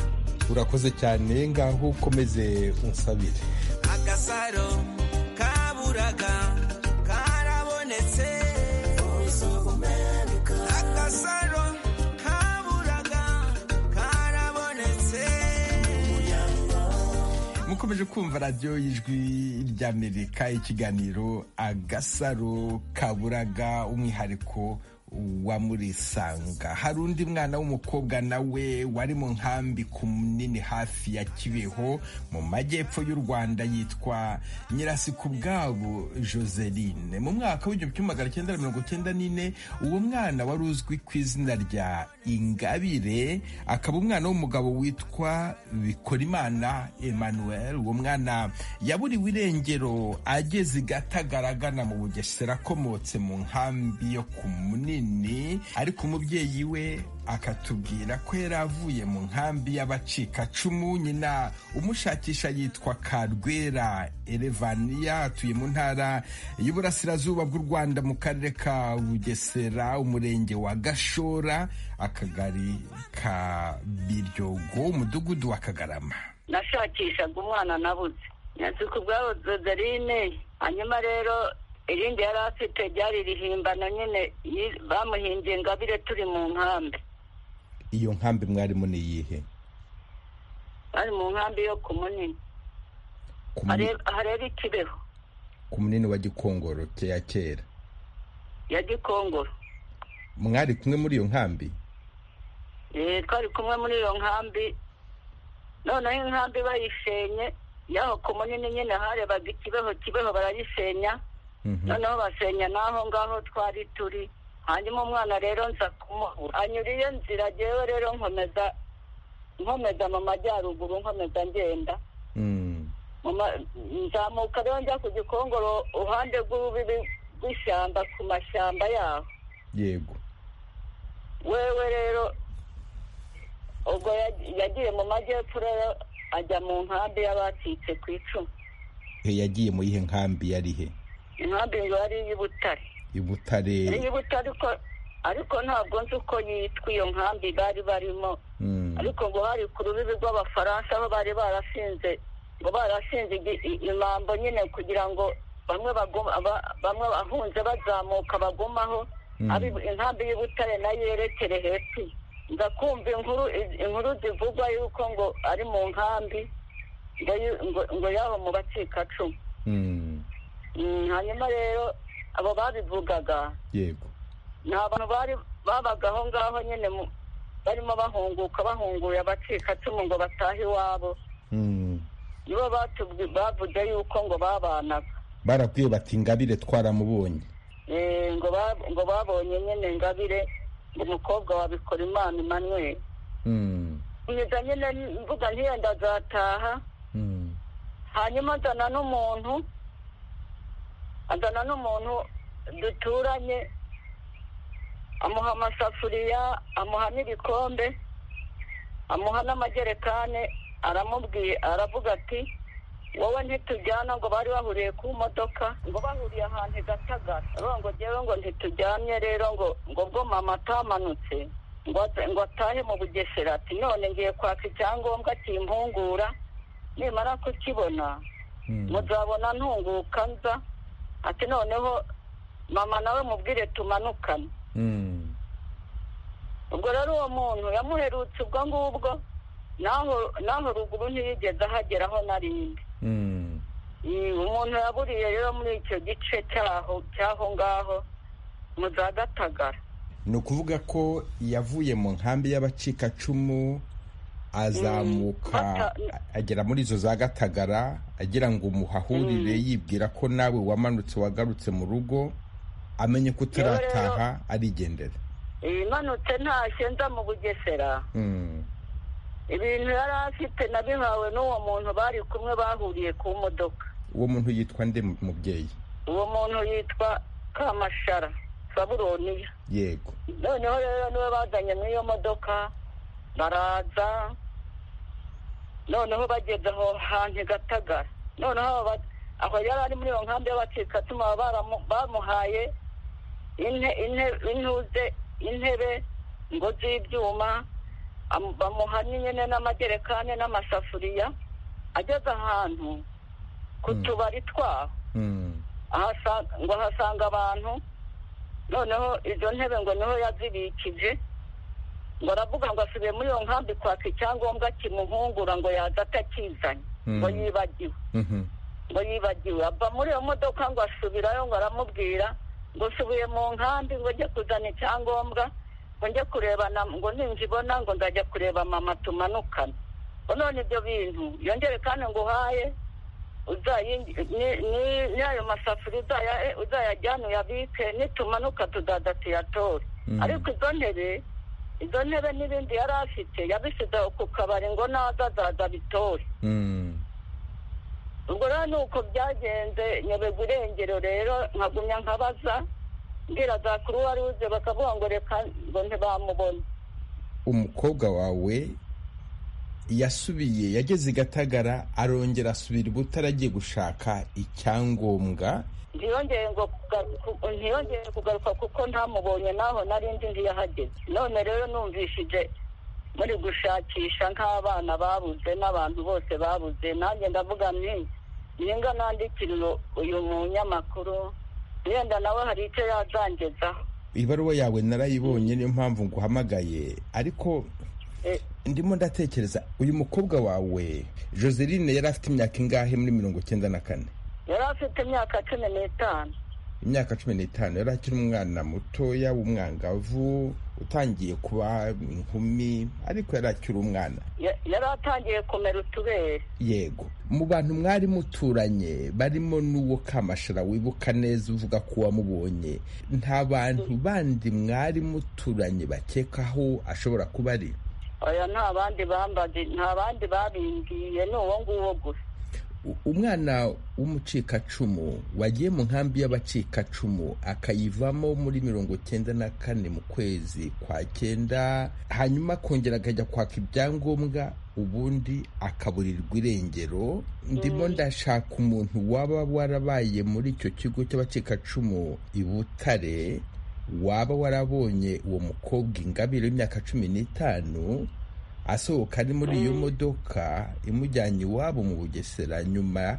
urakoze cyane ngaho ukomeze unsabire agasaro kaburaga karabonetse agasaro kaburaga karabonetse mukomeje kumva radiyo y'ijwi ry'amerika ikiganiro agasaro kaburaga umwihariko wamurisanga hari undi mwana w'umukobwa nawe wari mu nkambi ku munini hafi ya kibeho mu majyepfo y'u rwanda yitwa nyirasikubwabo joseline mu mwaka w'igihumbi kimwe magana cyenda mirongo cyenda n'ine uwo mwana wari uzwi ku izina rya ingabire akaba umwana w'umugabo witwa bikorimana emmanuel uwo mwana yaburiwe irengero ageze i gatagaragana mu bugesera akomotse mu nkambi yo ku munini ariko umubyeyi we akatubwira ko yari avuye mu nkambi y'abacikacumu nyina umushakisha yitwa karwera erevaniya atuye mu ntara y'uburasirazuba bw'u rwanda mu karere ka bugesera umurenge wa gashora akagari ka biryogo umudugudu wa kagarama nashakishaga umwana nabuze nzi ku bwabo dodarine hanyuma rero irindi yari afite ryari rihimbano nyine bamuhimbye ingabire turi mu nkambi iyo nkambi mwarimu ni iyihe bari mu nkambi yo ku munini hareba ikibeho ku munini wa gikongoro ya kera ya gikongoro mwari kumwe muri iyo nkambi twari kumwe muri iyo nkambi noneho inkambi bayishenye yaho ku munini nyine harebaga ikibeho kibeho barayisenya noneho basenya n'aho ngaho twari turi hanyuma umwana rero nza kumubura anyuriye nzira ngewe rero nkomeza nkomeza mu majyaruguru nkomeza ngenda nzamuka rero njya ku gikongoro uruhande rw'ububi rw'ishyamba ku mashyamba yaho yego wewe rero ubwo yagiye mu majyepfo rero ajya mu nkambi y'abacitse ku icumu yagiye mu yihe nkambi yarihe inkambi ngo ari iy'ubutare ibutare iy'ubutare ariko ntabwo nzi uko yitwa iyo nkambi bari barimo ariko ngo hari ku rubibi rw'abafaransa aho bari barasinze barashinze irambo nyine kugira ngo bamwe bamwe bahunze bazamuka bagumaho intambi y'ubutare nayo yerekere hepfo ndakumva inkuru inkuru zivugwa yuko ngo ari mu nkambi ngo yaba mu bacikacumu hanyuma rero abo babivugaga yego ni abantu babaga aho ngaho nyine barimo bahunguka bahunguye abacikacumu ngo batahe iwabo nibo bavuze yuko ngo babanaga barakwiye bati ingabire twaramubonye ngo babonye nyine ingabire ngo umukobwa wabikora imana imanweri nkiza nyine mvuga ntiyenda azataha hanyuma azana n'umuntu azana n'umuntu duturanye amuha amasafuriya amuha n'ibikombe amuha n'amajerekani aramubwiye aravuga ati wowe ntitujyana ngo bari bahuriye ku modoka ngo bahuriye ahantu i gatagara ngo ngewe ngo ntitujyanye rero ngo ngo bwo mama atamanutse ngo atahe mu bugesera ati none ngiye kwaka icyangombwa kimpungura nimara kukibona muzabona ntunguka nza ati noneho mama nawe mubwire tumanukane ubwo rero uwo muntu yamuherutse ubwo ngubwo naho ruguru ntiyigeze ahageraho na rimwe umuntu yaburiye rero muri icyo gice cyaho cy'aho ngaho mu za gatagara ni ukuvuga ko yavuye mu nkambi y'abacikacumu azamuka agera muri izo za gatagara agira ngo umuhahurire yibwira ko nawe wamanutse wagarutse mu rugo amenye ko utarataha arigendera imanutse ntashye nza mu bugesera ibintu yari afite nabihawe n'uwo muntu bari kumwe bahuriye ku modoka uwo muntu yitwa nde mubyeyi uwo muntu yitwa kamashara saburoniya yego noneho rero niwe bazanye muri iyo modoka baraza noneho bageze aho hantu gatagara noneho aho yari ari muri iyo nkambi y'abacikatuma bamuhaye intuze intebe ngo z'ibyuma bamuhanye nyine n'amajerekani n'amasafuriya ageze ahantu ku tubari twaho ngo ahasanga abantu noneho izo ntebe ngo niho yazibikije ngo aravuga ngo asubiye muri iyo nkambi kwaka icyangombwa kimuhungura ngo yaza atakizanye ngo yibagiwe ngo yibagiwe ava muri iyo modoka ngo asubirayo ngo aramubwira ngo usubiye mu nkambi ngo ajye kuzana icyangombwa ngo njye kureba ngo ninjibona ngo ndajya kureba mama tumanukane ngo none ibyo bintu yongere kandi ngo uhaye n'ayo masafuriya uzayajyane uyabike nitumanuka tudaza tuyatore ariko izo ntebe izo ntebe n'ibindi yari afite yabisize ku kabari ngo naza azaza bitore ubwo rero ni uko byagenze nyoberwa irengero rero nkagumya nkabaza mbwira za kuruwa ruze bakavuga ngo reka ngo ntibamubone umukobwa wawe yasubiye yageze i gatagara arongera asubira ibutare agiye gushaka icyangombwa ntiyongeye ngo ntiyongeye kugaruka kuko ntamubonye naho narindi ntiyahageze none rero numvishije muri gushakisha nk'abana babuze n'abantu bose babuze nanjye ndavuga nti ninga nandikira uyu munyamakuru wenda nawe hari icyo yazangezaho ibaruwa yawe narayibonye niyo mpamvu nguhamagaye ariko ndimo ndatekereza uyu mukobwa wawe joseline yari afite imyaka ingahe muri mirongo icyenda na kane yari afite imyaka cumi n'itanu imyaka cumi n'itanu yari akiri umwana mutoya w'umwangavu utangiye kuba inkumi ariko yari akiri umwana yari atangiye kumera utubere yego mu bantu mwari muturanye barimo n'uwo kamashara wibuka neza uvuga ko wamubonye nta bantu bandi mwari muturanye bakekaho ashobora kuba ari oya nta bandi bambazi nta bandi babimbiye ni uwo nguwo gusa umwana w'umucikacumu wagiye mu nkambi y'abacikacumu akayivamo muri mirongo icyenda na kane mu kwezi kwa cyenda hanyuma akongera akajya kwaka ibyangombwa ubundi akaburirwa irengero ndimo ndashaka umuntu waba warabaye muri icyo kigo cy'abacikacumu i butare waba warabonye uwo mukobwa ingabire y'imyaka cumi n'itanu asohoka ari muri iyo modoka imujyanye iwabo mu bugesera nyuma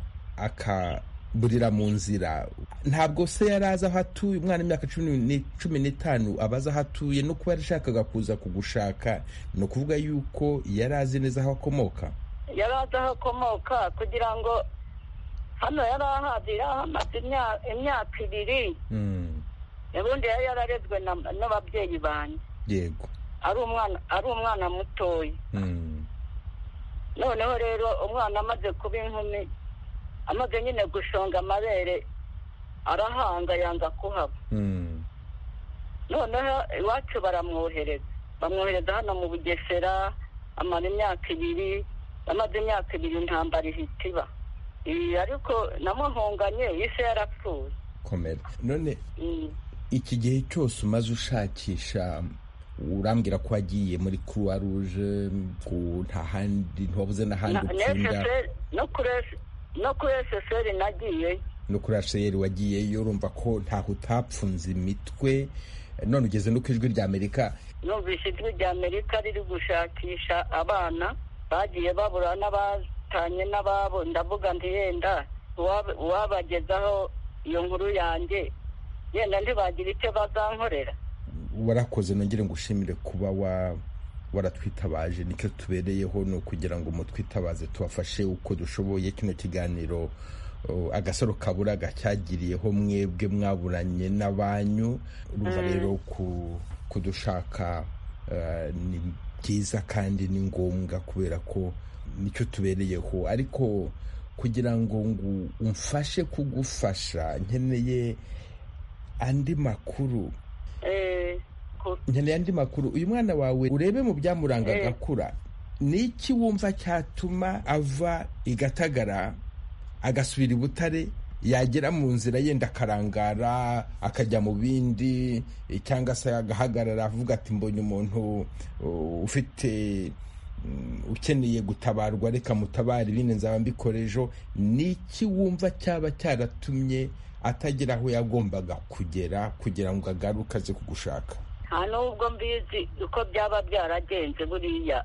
akaburira mu nzira ntabwo se yari azi aho atuye umwana imyaka cumi ni- cumi n'itanu aba azi aho atuye no kuba yarashakaga kuza kugushaka ni ukuvuga yuko yari azi neza aho akomoka yari azi aho akomoka kugira ngo hano yari ahagera hamaze imya- imyaka ibiri Mm, ubundi yari yararezwe na- n'ababyeyi banjye yego ari umwana ari umwana mutoya Mm, noneho rero umwana amaze kuba inkumi amaze nyine gushonga amabere arahanga yanga kuhaba mm, noneho iwacu baramwohereza bamwohereza hano mu bugesera amara imyaka ibiri amaze imyaka ibiri intambara ihita iba Iyi ariko namuhunganye yise yarapfuye komera none Mm. iki gihe cyose umaze ushakisha urambwira ko wagiye muri croix rouge ngo nta handi ntiwabuze n'ahandi Na- ukunda SSR no kuri S- no kuri SSR nagiye no kuri asheyeri wagiyeyo urumva ko ntaho utapfunze imitwe none ugeze no ku ijwi rya amerika numvise ijwi rya amerika riri gushakisha abana bagiye babura n'abatanye n'ababo ndavuga nti yenda uwab- uwabagezaho iyo nkuru yanjye yenda ntibagira icyo bazankorera warakoze nongere ngushimire kuba wa waratwitabaje nicyo tubereyeho ni ukugira ngo mutwitabaze tubafashe uko dushoboye kino kiganiro o, agasaro kaburaga cyagiriyeho mwebwe mwaburanye n'abanyu urumva rero ku- kudushaka eh, ni byiza kandi ni ngombwa kubera ko nicyo tubereyeho ariko kugira ngo ngo umfashe kugufasha nkeneye andi makuru Eh, ku- nkeneye andi makuru uyu mwana wawe urebe mu byamuranga Eh. agakura ni iki wumva cyatuma ava i gatagara agasubira i butare yagera mu nzira yenda akarangara akajya mu bindi eh, cyangwa se agahagarara avuga ati mbonye umuntu uh, ufite mm, ukeneye gutabarwa reka mutabare ibindi nzaba mbikora ejo ni iki wumva cyaba cyaratumye atagera aho yagombaga kugera kugira ngo agaruke aze kugushaka nta n'ubwo mbizi uko byaba byaragenze buriya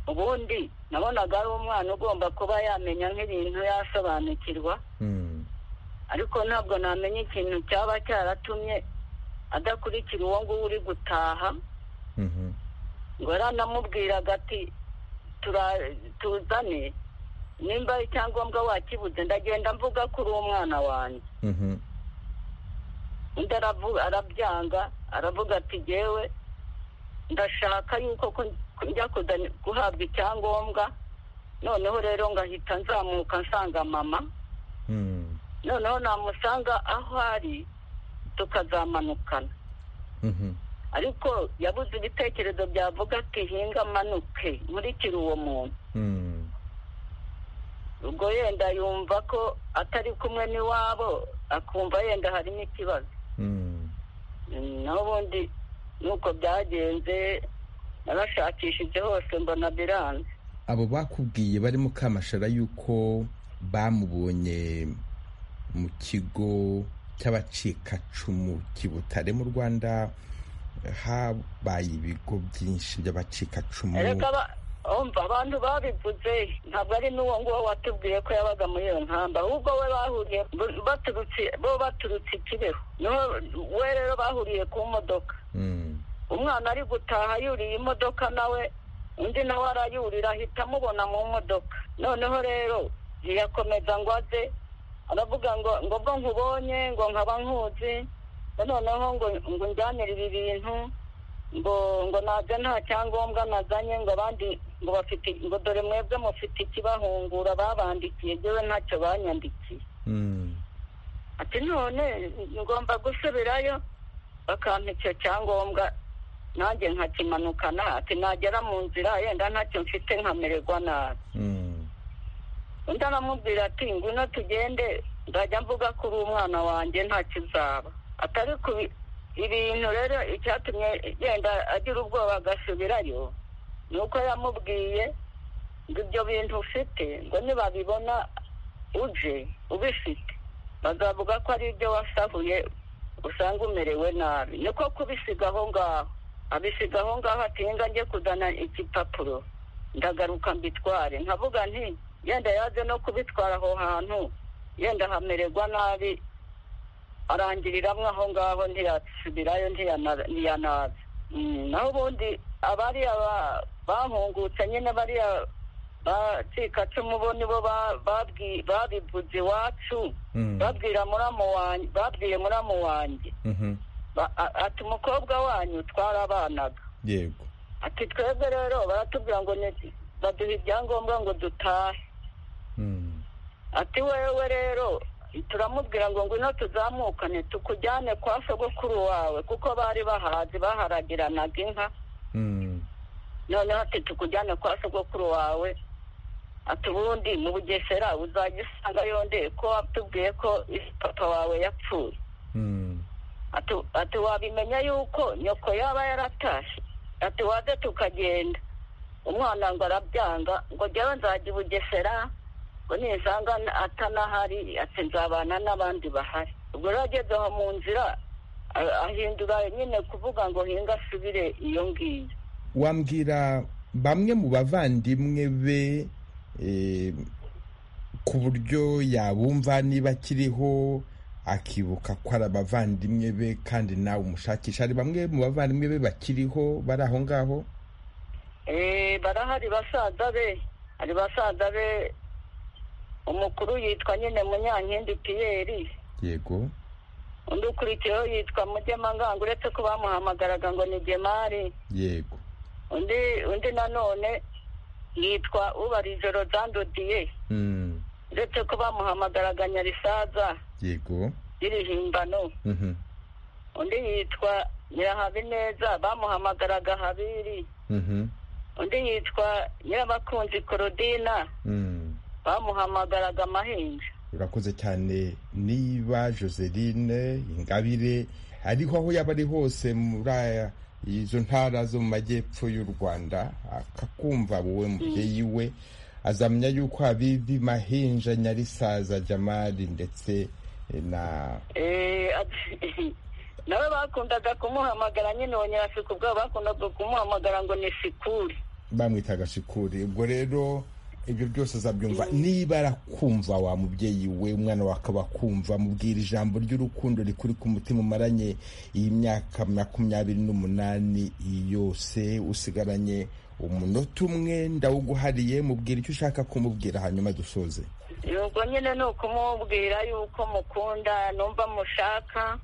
ubundi nabonaga ari umwana ugomba kuba yamenya nk'ibintu yasobanukirwa Mm, ariko ntabwo namenya ikintu cyaba cyaratumye adakurikira uwo nguwo uri gutaha mhm, ngo yaranamubwiraga ati "Tura- tuzane nimba icyangombwa wakibuze ndagenda mvuga ko uri umwana wanjye mhm, undi aravu- arabyanga aravuga ati jyewe ndashaka yuko ko ko njya kuzana- guhabwa icyangombwa noneho rero ngahita nzamuka nsanga mama mm, noneho namusanga aho ari tukazamanukana mhm, ariko yabuze ibitekerezo byavuga ati hinga amanuke nkurikire uwo muntu mm, ubwo yenda yumva ko atari kumwe n'iwabo akumva yenda harimo ikibazo mm. Mm, naho ubundi nuko byagenze narashakishije hose mbona biranze abo bakubwiye bari mukamashara yuko bamubonye mu kigo cy'abacikacumu kibutare mu rwanda habaye ibigo byinshi by'abacikacumu reka ba- umva abantu babivuze ntabwo ari n'uwo nguwo watubwiye ko yabaga muri iyo nkamba ahubwo we bahuriye bo baturutse bo baturutse i kibeho niho we rero bahuriye ku modoka Mm, umwana ari gutaha yuriye imodoka nawe undi nawe arayurira ahita amubona mu modoka noneho rero ntiyakomeza ngo aze aravuga ngo ngo bwo nkubonye ngo nkaba nkuzi ngo noneho ngo ngo unjyanire ibi bintu ngo ngo naze nta cyangombwa nazanye ngo abandi ngo bafite ngo dore mwebwe mufite ikibahungura babandikiye yewe ntacyo banyandikiye mm, ati none ngomba gusubirayo bakampa icyo cyangombwa nanjye nkakimanukana ati nagera mu nzira yenda ntacyo mfite nkamererwa nabi mm, undi aramubwira ati ngwino tugende nzajya mvuga ko uri umwana wanjye ntacyo uzaba atari ku ibintu rero icyatumye yenda agira ubwoba agasubirayo ni uko yamubwiye ngo ibyo bintu ufite ngo nibabibona uje ubifite bazavuga ko ari ibyo wasahuye usanga umerewe nabi niko kubisiga aho ngaho abisiga aho ngaho ati njye kuzana igipapuro ndagaruka mbitware nkavuga nti yenda yaje no kubitwara aho hantu yenda hamererwa nabi arangiriramwe aho ngaho ntiyasubirayo ntiyanaza Mm, naho ubundi abariya ba- bahungutse nyine bariya bacikacumu bo nibo ba- babwi- babivuze iwacu Mm. babwira muramu wanjye babwiye muramu wanjye Mhm. Ba- a- ati umukobwa wanyu twarabanaga yego ati twebwe rero baratubwira ngo ni baduha ibyangombwa ngo dutahe Mm. ati wewe rero turamubwira ngo ngwino tuzamukane tukujyane kwa sogokuru wawe kuko bari bahazi baharagiranaga inka Mm. noneho ati tukujyane kwa sogokuru wawe ati ubundi mu bugesera uzajya usanga yondeye ko watubwiye ko papa wawe yapfuye Mm. ati ati wabimenya yuko nyoko yaba yaratashye ati waze tukagenda umwana ngo arabyanga ngo jyawe nzajya i bugesera ngo nisanga atanahari ati nzabana n'abandi bahari ubwo rero ageze aho mu nzira a- ahindura nyine kuvuga ngo hinga asubire iyo ngiyo wambwira bamwe mu bavandimwe be eh, ku buryo yabumva niba akiriho akibuka ko ari abavandimwe be kandi nawe umushakisha hari bamwe mu bavandimwe be bakiriho bari aho ngaho Eh, barahari basaza be hari basaza be umukuru yitwa nyine munyankindi piyeri yego undi ukurikiyeho yitwa mugemangango uretse ko bamuhamagaraga ngo ni gemari yego undi undi nanone yitwa ubarije rozandodiye Mm, uretse ko bamuhamagaraga nyarisaza yego y'irihimbano Mhm, undi yitwa nyirahabineza bamuhamagaraga habiri mhm, undi yitwa nyirabakunzi korodina mm. bamuhamagaraga amahinja urakoze cyane niba joseline ingabire ariho aho yaba ari hose muri aya- izo ntara zo mu majyepfo y'u rwanda akakumva wowe mubyeyi we azamenya yuko habibi mahinja nyarisaza jamali ndetse na Eh, ati- nawe bakundaga kumuhamagara nyine uwo nyirasiku ubwabo bakundaga kumuhamagara ngo ni sikuri bamwitaga shikuri ubwo rero ibyo byose azabyumva niba arakumva wa mubyeyi we umwana wawe akaba akumva mubwira ijambo ry'urukundo rikuri ku mutima umaranye iyi myaka makumyabiri n'umunani yose usigaranye umunota umwe ndawuguhariye mubwira icyo ushaka kumubwira hanyuma dusoze ubwo nyine ni ukumubwira yuko mukunda numva mushaka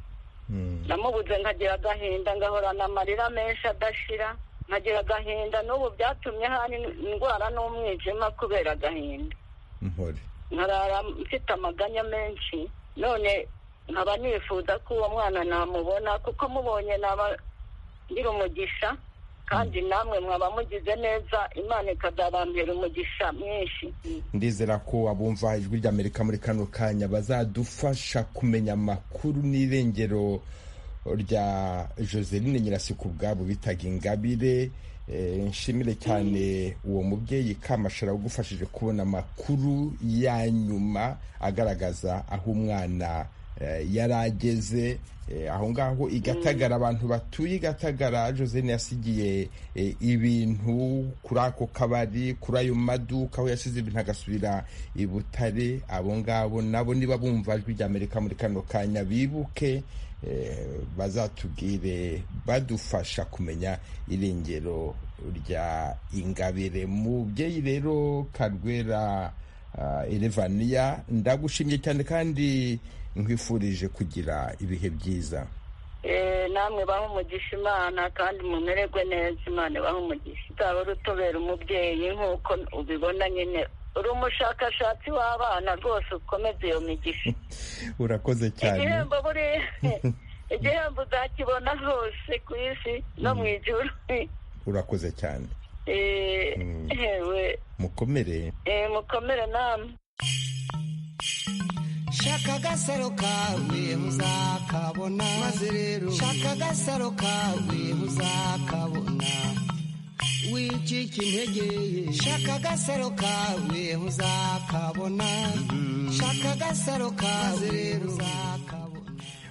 Mm, namubuze nkagira agahinda ngahorana amarira menshi adashira nkagira agahinda n'ubu byatumye hani indwara n'umwijima kubera agahinda mpore nkarara mfite amaganya menshi none nkaba nifuza ko uwo mwana namubona kuko mubonye naba ngira umugisha kandi namwe mwaba mugize neza imana ikazabambera umugisha mwinshi ndizera ko abumva ijwi rya amerika muri kano kanya bazadufasha kumenya amakuru n'irengero rya joseline nyirasiku ubwabo bitaga ingabire Eh, nshimire cyane uwo mubyeyi kamashara ugufashije kubona amakuru ya nyuma agaragaza aho umwana eh, yari ageze eh, aho ngaho i gatagara abantu batuye i gatagara josine yasigiye eh, ibintu kuri ako kabari kuri ayo maduka aho yasize ibintu agasubira i butare abo ngabo nabo niba bumva ijwi rya amerika muri kano kanya bibuke eh, bazatubwire badufasha kumenya irengero rya ingabire mubyeyi rero karwera ah, elevaniya ndagushimye cyane kandi nkwifurije kugira ibihe byiza Eh, namwe baha umugisha imana kandi mumererwe neza imana ibaha umugisha uzaba uri utobera umubyeyi nk'uko ubibona nyine uri umushakashatsi w'abana rwose ukomeze iyo migisha urakoze cyane igihembo buri igihembo uzakibona hose ku isi no mu ijuru urakoze cyane Eh, Mm. ewe mukomere eh, mukomere namwe shaka agasaro kawe muzakabona maze rero shaka agasaro kawe muzakabona wicika intege shaka agasaro kawe muzakabona shaka agasaro kawe muzakabona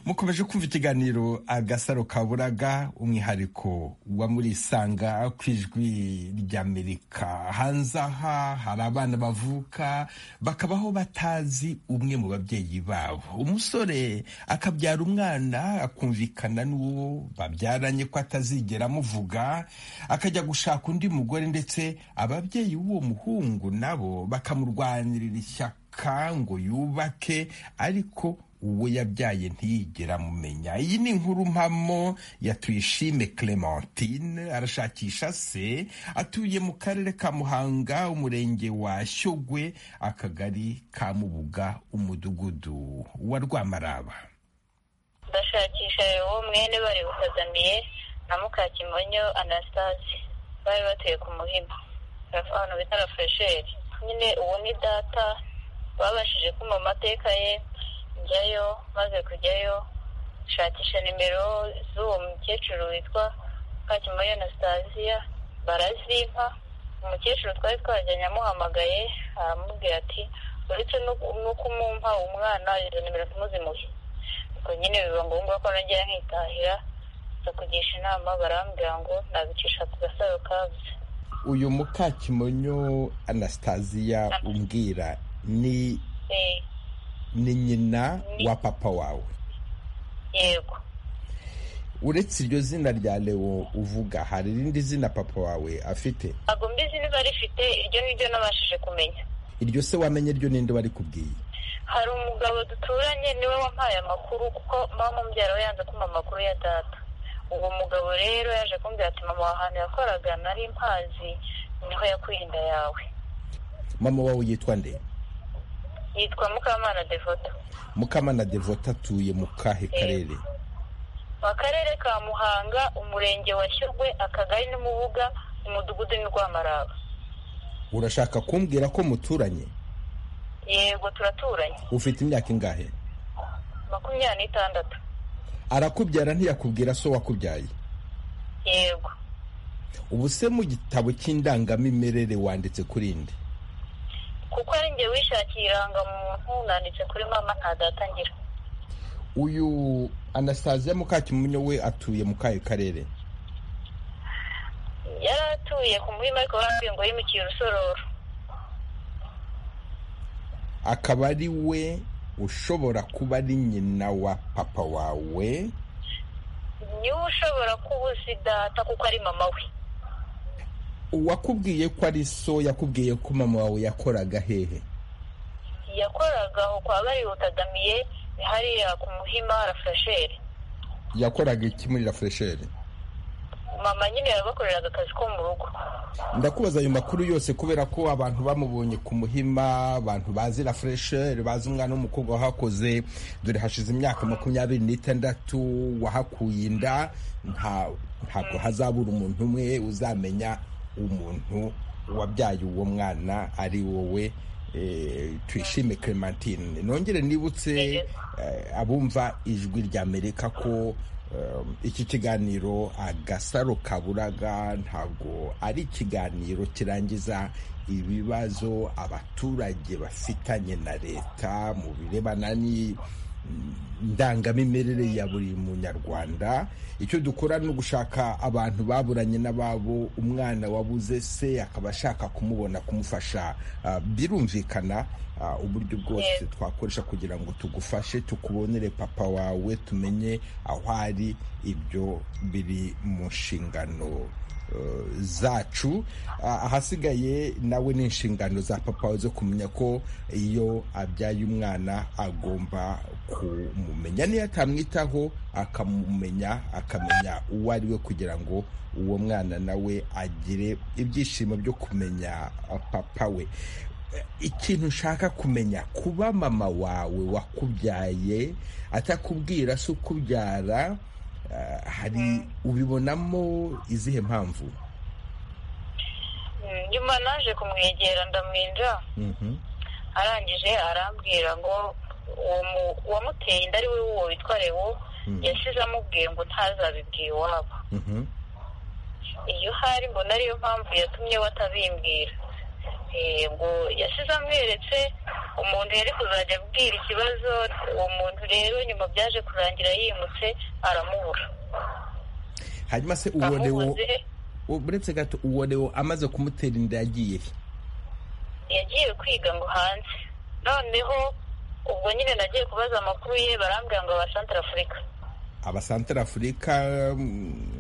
mukomeje kumva ikiganiro agasaro kaburaga umwihariko wa muri isanga ku ijwi ry'amerika hanze aha hari abana bavuka bakabaho batazi umwe mu babyeyi babo umusore akabyara umwana akumvikana n'uwo babyaranye ko atazigera amuvuga akajya gushaka undi mugore ndetse ababyeyi b'uwo muhungu nabo bakamurwanirira ishyaka ngo yubake ariko uwo yabyaye ntiyigera amumenya iyi ni inkuru mpamo ya tuyishime clementine arashakisha se atuye mu karere ka muhanga umurenge wa shyogwe akagari ka mubuga umudugudu wa rwamaraba bashakisha uwo mwene bari bukazamiye na mukakimonyo anastase bari batuye ku muhima ahantu bita rafuresheri nyine uwo ni data babashije kumva amateka ye njyayo maze kujyayo nshakisha nimero z'uwo mukecuru witwa Kakimonyo Anastasia barazimpa umukecuru twari twajyanye amuhamagaye aramubwira ati uretse no kumumpa umwana izo nimero tumuzimuhe ubwo nyine biba ngombwa ko nagera nkitahira kugisha inama barambwira ngo nabicisha ku gasaro kabuze uyu mukakimonyo Anastasia umbwira ni ni nyina wa papa wawe yego uretse iryo zina rya lewo uvuga hari irindi zina papa wawe afite ntabwo mbizi niba rifite iryo ni ryo nabashije kumenya iryo se wamenye ryo ninde wari kubwiye hari umugabo duturanye niwe wampaye amakuru kuko mama mubyara we yanze kumva amakuru ya data uwo mugabo rero yaje kumbwira ati mama ahantu yakoraga nari mpazi niho yakuye inda yawe mama wawe yitwa nde yitwa mukamana devota mukamana devota atuye mu kahe karere mu karere ka muhanga umurenge wa shyogwe akagari n'umubuga umudugudu ni rwamaraba urashaka kumbwira ko muturanye yego turaturanye ufite imyaka ingahe makumyabiri n'itandatu arakubyara ntiyakubwira so wakubyaye yego ubu se mu gitabo cy'indangamimerere wanditse kuri nde kuko ari njye wishakiye irangamuntu nanditse kuri mama nta datangira uyu anastasia mukakimunyo we atuye mu kahe karere yari atuye ku muhima ariko bambwiye ngo yimukiye urusororo akaba ari we ushobora kuba ari nyina wa papa wawe niwe ushobora kuba uzi data kuko ari mama we uwakubwiye ko ari so yakubwiye ko mama wawe yakoraga hehe yakoraga aho kwa barihutagamiye hariya ku muhima rafuresheri yakoraga iki muri rafuresheri mama nyine yabakoreraga akazi ko mu rugo ndakubaza ayo makuru yose kubera ko abantu bamubonye ku muhima abantu bazi rafuresheri bazi umwana w'umukobwa wahakoze dore hashize imyaka makumyabiri n'itandatu wahakuye inda ntabwo hazabura umuntu umwe uzamenya umuntu wabyaye uwo mwana ari wowe twishime clementine nongere nibutse abumva ijwi rya amerika ko iki kiganiro agasaro kaburaga ntabwo ari ikiganiro kirangiza ibibazo abaturage bafitanye na leta mu birebana n'indangamimerere ya buri munyarwanda icyo dukora ni ugushaka abantu baburanye n'ababo umwana wabuze se akaba ashaka kumubona kumufasha birumvikana uburyo bwose twakoresha kugira ngo tugufashe tukubonere papa wawe tumenye aho ari ibyo biri mu nshingano zacu ahasigaye nawe ni inshingano za papa wawe zo kumenya ko iyo abyaye umwana agomba kumumenya niyo atamwitaho akamumenya akamenya uwo ari we kugira ngo uwo mwana nawe agire ibyishimo byo kumenya papa we ikintu ushaka kumenya kuba mama wawe wakubyaye atakubwira si ukubyara hari ubibonamo izihe mpamvu nyuma naje kumwegera ndamwinja arangije arambwira ngo uwamuteye inda ari we uwo witwa rewo yasize amubwiye ngo ntazabibwiye iwabo iyo hari mbona ariyo mpamvu yatumye we atabimbwira ngo yasize amweretse umuntu yari kuzajya abwira ikibazo uwo muntu rero nyuma byaje kurangira yimutse aramubura hanyuma se uwo uretse gato uwo leo amaze kumutera inda yagiye yagiye kwiga ngo hanze noneho ubwo nyine nagiye kubaza amakuru ye barambwira ngo abasantara afurika abasantara afurika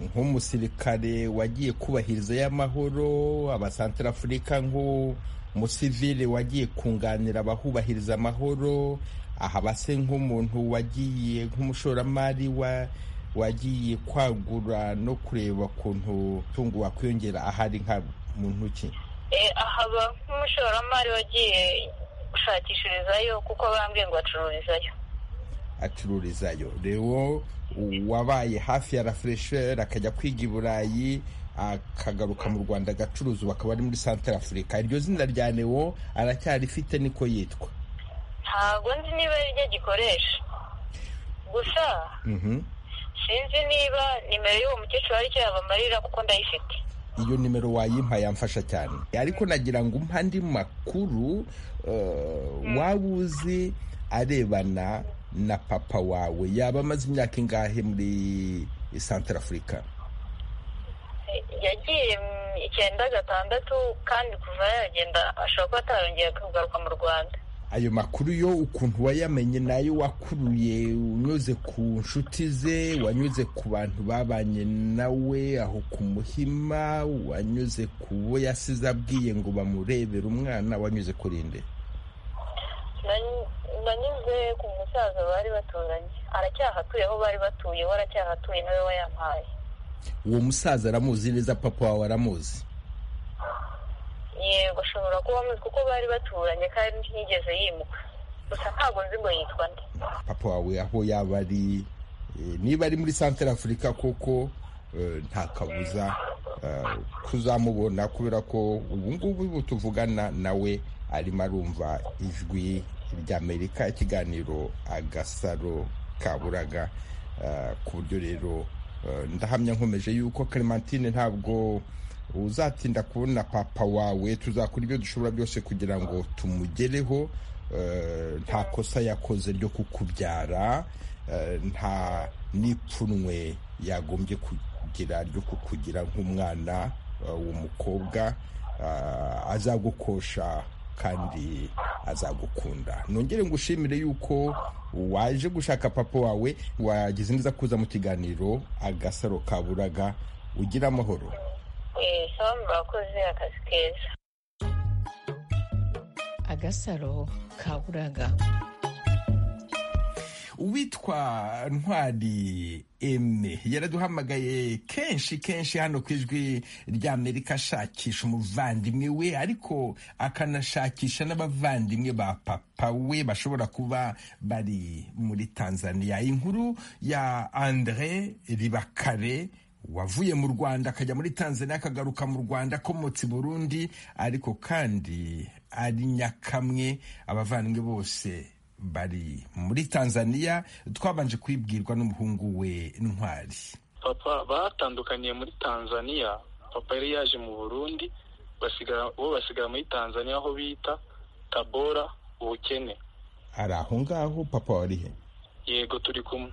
nk'umusirikare wagiye kubahiriza y'amahoro abasantara afurika nk'umusivile wagiye kunganira abahubahiriza amahoro aha base nk'umuntu wagiye nk'umushoramari wa wagiye kwagura no kureba ukuntu tungo wakwiyongera ahari nka muntu ki ahaba nk'umushoramari wagiye gushakishirizayo kuko bambwiye ngo acururizayo acururizayo rero wabaye hafi ya rafuresheri akajya kwiga i burayi akagaruka mu rwanda agacuruza ubu akaba ari muri santara afurika iryo zina rya newo aracyarifite niko yitwa ntabwo nzi niba ari ryo gikoresha gusa sinzi niba nimero y'uwo mukecuru aricyo yabamarira kuko ndayifite iyo nimero wayimpa yamfasha cyane ariko nagira ngo umpa andi makuru waba uzi arebana na papa wawe yaba amaze imyaka ingahe muri santara afurika yagiye icyenda gatandatu kandi kuva yagenda ashobora kuba atarongeye kugaruka mu rwanda ayo makuru yo ukuntu wayamenye nayo wakuruye unyuze ku nshuti ze wanyuze ku bantu babanye nawe aho ku muhima wanyuze ku bo yasize abwiye ngo bamurebere umwana wanyuze kurinde nanyuze ku musaza bari baturanye aracyahatuye aho bari batuye we aracyahatuye nawe wayampaye uwo musaza aramuzi neza papa wawe aramuzi yego ashobora kuba amuzi kuko bari baturanye kandi ntiyigeze yimuka gusa ntabwo nzi ngo yitwa nde papa wawe aho yaba ari niba ari muri santara afurika koko nta kabuza kuzamubona kubera ko ubu ngubu tuvugana nawe arimo arumva ijwi ry'amerika ikiganiro agasaro kaburaga ku buryo rero ndahamya nkomeje yuko clementine ntabwo uzatinda kubona papa wawe tuzakora ibyo dushobora byose kugira ngo tumugereho nta kosa yakoze ryo kukubyara nta n'ipfunwe yagombye kugira ryo kukugira nk'umwana w'umukobwa azagukosha kandi azagukunda nongere ngo ushimire yuko waje gushaka papa wawe wagize neza kuza mu kiganiro agasaro kaburaga ugira amahoro bakoze akazi keza agasaro kaburaga uwitwa ntwari eme yaraduhamagaye kenshi kenshi hano ku ijwi ry'amerika ashakisha umuvandimwe we ariko akanashakisha n'abavandimwe ba papa we bashobora kuba bari muri tanzania inkuru ya andre ribakare wavuye mu rwanda akajya muri tanzania akagaruka mu rwanda akomotse i burundi ariko kandi ari nyakamwe abavandimwe bose bari muri tanzania twabanje kubibwirwa n'umuhungu we ntwari papa batandukaniye muri tanzania papa yari yaje mu burundi bo basigara muri tanzania aho bita tabora ubukene ari aho ngaho papa warihe yego turi kumwe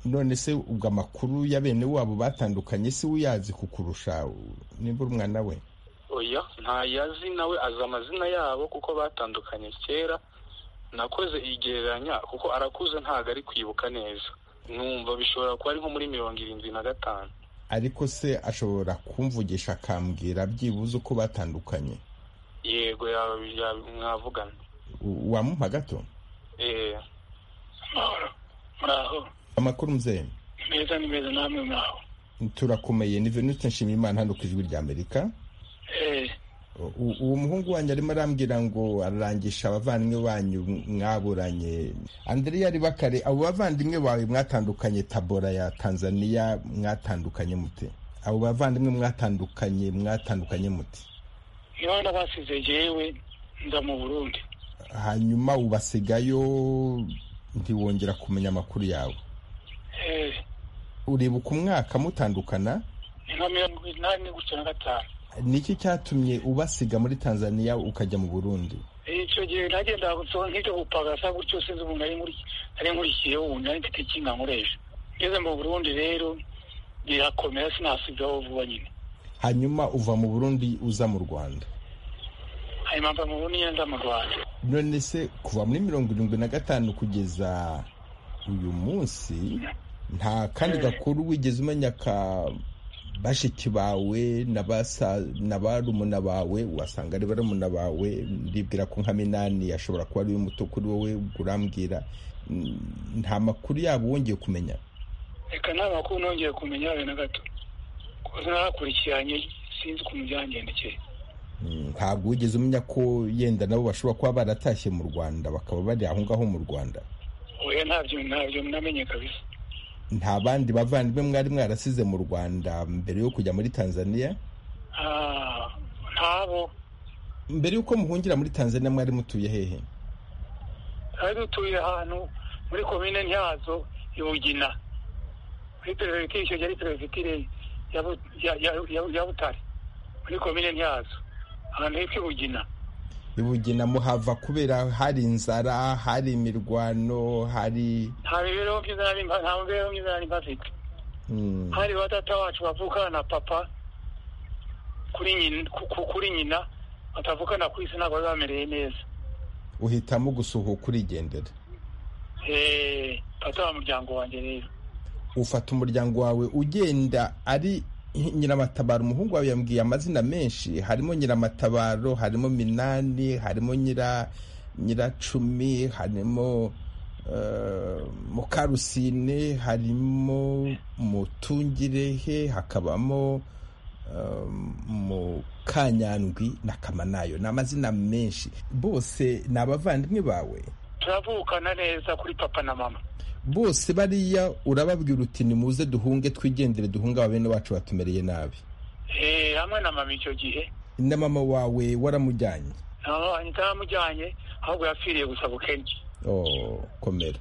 none se ubwo amakuru ya bene wabo batandukanye si uyazi kukurusha nimba uri umwana we oya ntayazi nawe azi amazina yabo kuko batandukanye kera nakoze igereranya kuko arakuze ntabwo ari kwibuka neza numva bishobora kuba ari nko muri mirongo irindwi na gatanu ariko se ashobora kumvugisha akambwira byibuze uko batandukanye yego mwavugana wamuha gato eee muraho amakuru muzeye meza ni meza namwe mwaho turakomeye ni venute nshimiyimana hano ku ijwi ry'amerika uwo muhungu wanyu arimo arambwira ngo ararangisha abavandimwe banyu mwaburanye andrea ribakare abo bavandimwe bawe mwatandukanye tabora ya tanzania mwatandukanye mute abo bavandimwe mwatandukanye mwatandukanye mute niba nabasize yewe nza mu burundi hanyuma ubasigayo ntiwongera kumenya amakuru yawe uribuka umwaka mutandukana ni nka mirongo inani gutya na gatanu ni iki cyatumye ubasiga muri tanzania ukajya mu burundi icyo gihe nagenda nk'icyo gupagasa gutyo sinzi umuntu nari nkurikiye ubu nari mfite ikinga nkoresha ngeze mu burundi rero birakomera sinasigaho vuba nyine hanyuma uva mu burundi uza mu rwanda hanyuma mva mu burundi nza mu rwanda none se kuva muri mirongo irindwi na gatanu kugeza uyu munsi nta kandi gakuru wigeze umenya ka bashiki bawe na barumuna bawe wasanga ari barumuna bawe ndibwira ko nka minani ashobora kuba ari muto kuri wowe urambwira nta makuru yabo wongeye kumenya reka nta makuru nongeye kumenya habe na gato narakurikiranye sinzi ukuntu byagendekeye ntabwo wigeze umenya ko yenda nabo bashobora kuba baratashye mu rwanda bakaba bari aho ngaho mu rwanda oya ntabyo ntabyo namenye kabisa nta bandi bavandimwe mwari mwarasize mu rwanda mbere yo kujya muri tanzania ntabo mbere y'uko muhungira muri tanzania mwari mutuye hehe twari dutuye ahantu muri komine nyazo ibugina muri perezida icyo gihe ari perezida ya butare muri komine nyazo ahantu hepfo ibugina ibugina muhava kubera hari inzara hari imirwano hari nta mibereho myiza nari mbafite hari batata wacu bavukana na papa kuri nyina batavukana ku isi ntabwo bari bamereye neza uhitamo gusuhuka urigendera fata wa muryango wanjye rero ufata umuryango wawe ugenda ari nyiramatabaro umuhungu wawe yambwiye amazina menshi harimo nyiramatabaro harimo minani harimo nyira nyiracumi harimo mukarusine harimo mutungirehe hakabamo mukanyandwi na kamanayo ni amazina menshi bose ni abavandimwe bawe turavukana neza kuri papa na mama bose bariya urababwira uti nimuze duhunge twigendere duhunge aba bene wacu batumereye nabi hamwe na mama icyo gihe na mama wawe waramujyanye ntaramujyanye ahubwo yapfiriye gusa bukenye komera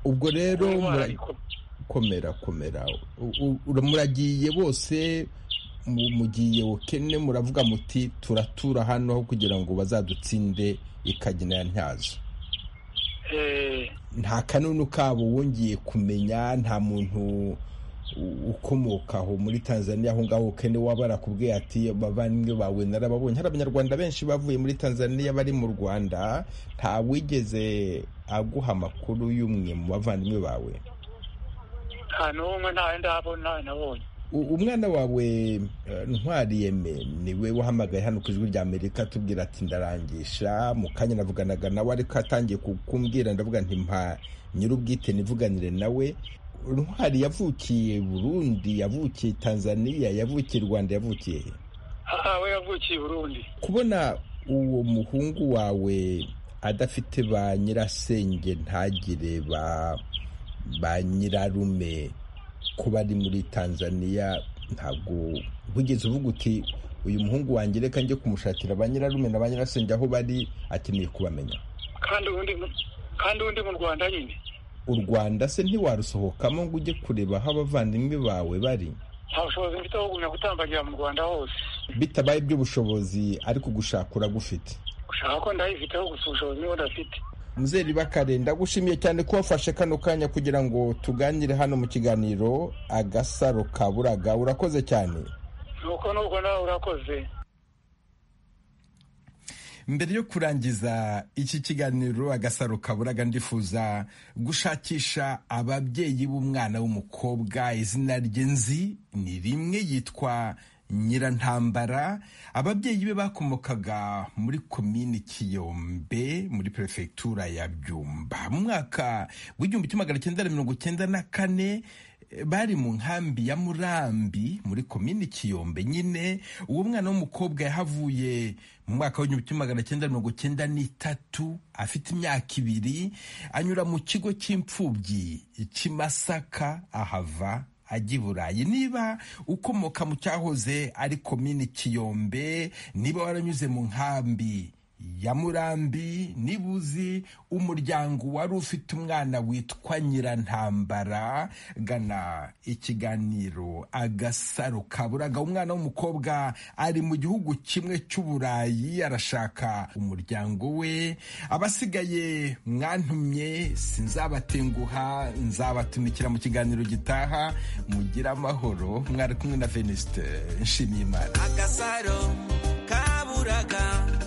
ubwo rero komera komera muragiye bose mugiye ukene muravuga muti turatura hano aho kugira ngo bazadutsinde ikagina ya ntyazo nta kanunu kabo wongeye kumenya nta muntu ukomoka aho muri tanzania aho ngaho kene waba arakubwiye ati abavandimwe bawe narababonye hari abanyarwanda benshi bavuye muri tanzania bari mu rwanda nta wigeze aguha amakuru y'umwe mu bavandimwe bawe nta n'umwe ntawe ndabona nabonye umwana wawe ntwari yeme niwe wahamagaye hano ku ijwi rya amerika tubwira ati ndarangisha mu kanya navuganaga nawe ariko atangiye kumbwira ndavuga nti mpa nyir'ubwite nivuganire nawe ntwari yavukiye burundi yavukiye tanzania yavukiye rwanda yavukiye he aha we yavukiye burundi kubona uwo muhungu wawe adafite ba nyirasenge ntagire ba nyirarume kuba ari muri tanzania ntabwo wigeze uvuga uti uyu muhungu wanjye reka njye kumushakira ba nyirarume na ba nyirasenge aho bari akeneye kubamenya kandi undi mu rwanda nyine u rwanda se ntiwarusohokamo ngo ujye kureba aho abavandimwe bawe bari nta bushobozi mfite aho kugumya gutambagira mu rwanda hose bitabaye iby'ubushobozi ariko gushaka uragufite gushaka ko ndayifiteho gusa ubushobozi niho ndafite muzeri bakare ndagushimiye cyane ko wafashe kano kanya kugira ngo tuganire hano mu kiganiro agasaro ka buraga urakoze cyane nuko nubwo nawe urakoze mbere yo kurangiza iki kiganiro agasaro kaburaga ndifuza gushakisha ababyeyi b'umwana w'umukobwa izina rye nzi ni rimwe yitwa nyirantambara ababyeyi be bakomokaga muri komini kiyombe muri perefegitura ya byumba mu mwaka w'igihumbi kimwe magana cyenda na mirongo cyenda na kane bari mu nkambi ya murambi muri komini kiyombe nyine uwo mwana w'umukobwa yahavuye mu mwaka w'igihumbi kimwe magana cyenda mirongo cyenda n'itatu afite imyaka ibiri anyura mu kigo cy'imfubyi cy'imasaka ahava ajya i burayi niba ukomoka mu cyahoze ari komini kiyombe niba waranyuze mu nkambi ya murambi nibuzi umuryango wari ufite umwana witwa nyirantambara gana ikiganiro agasaro kaburaga umwana w'umukobwa ari mu gihugu kimwe cy'uburayi arashaka umuryango we abasigaye mwantumye sinzabatenguha nzabatumikira mu kiganiro gitaha mugira amahoro mwari kumwe na venisite nshimiyimana agasaro kaburaga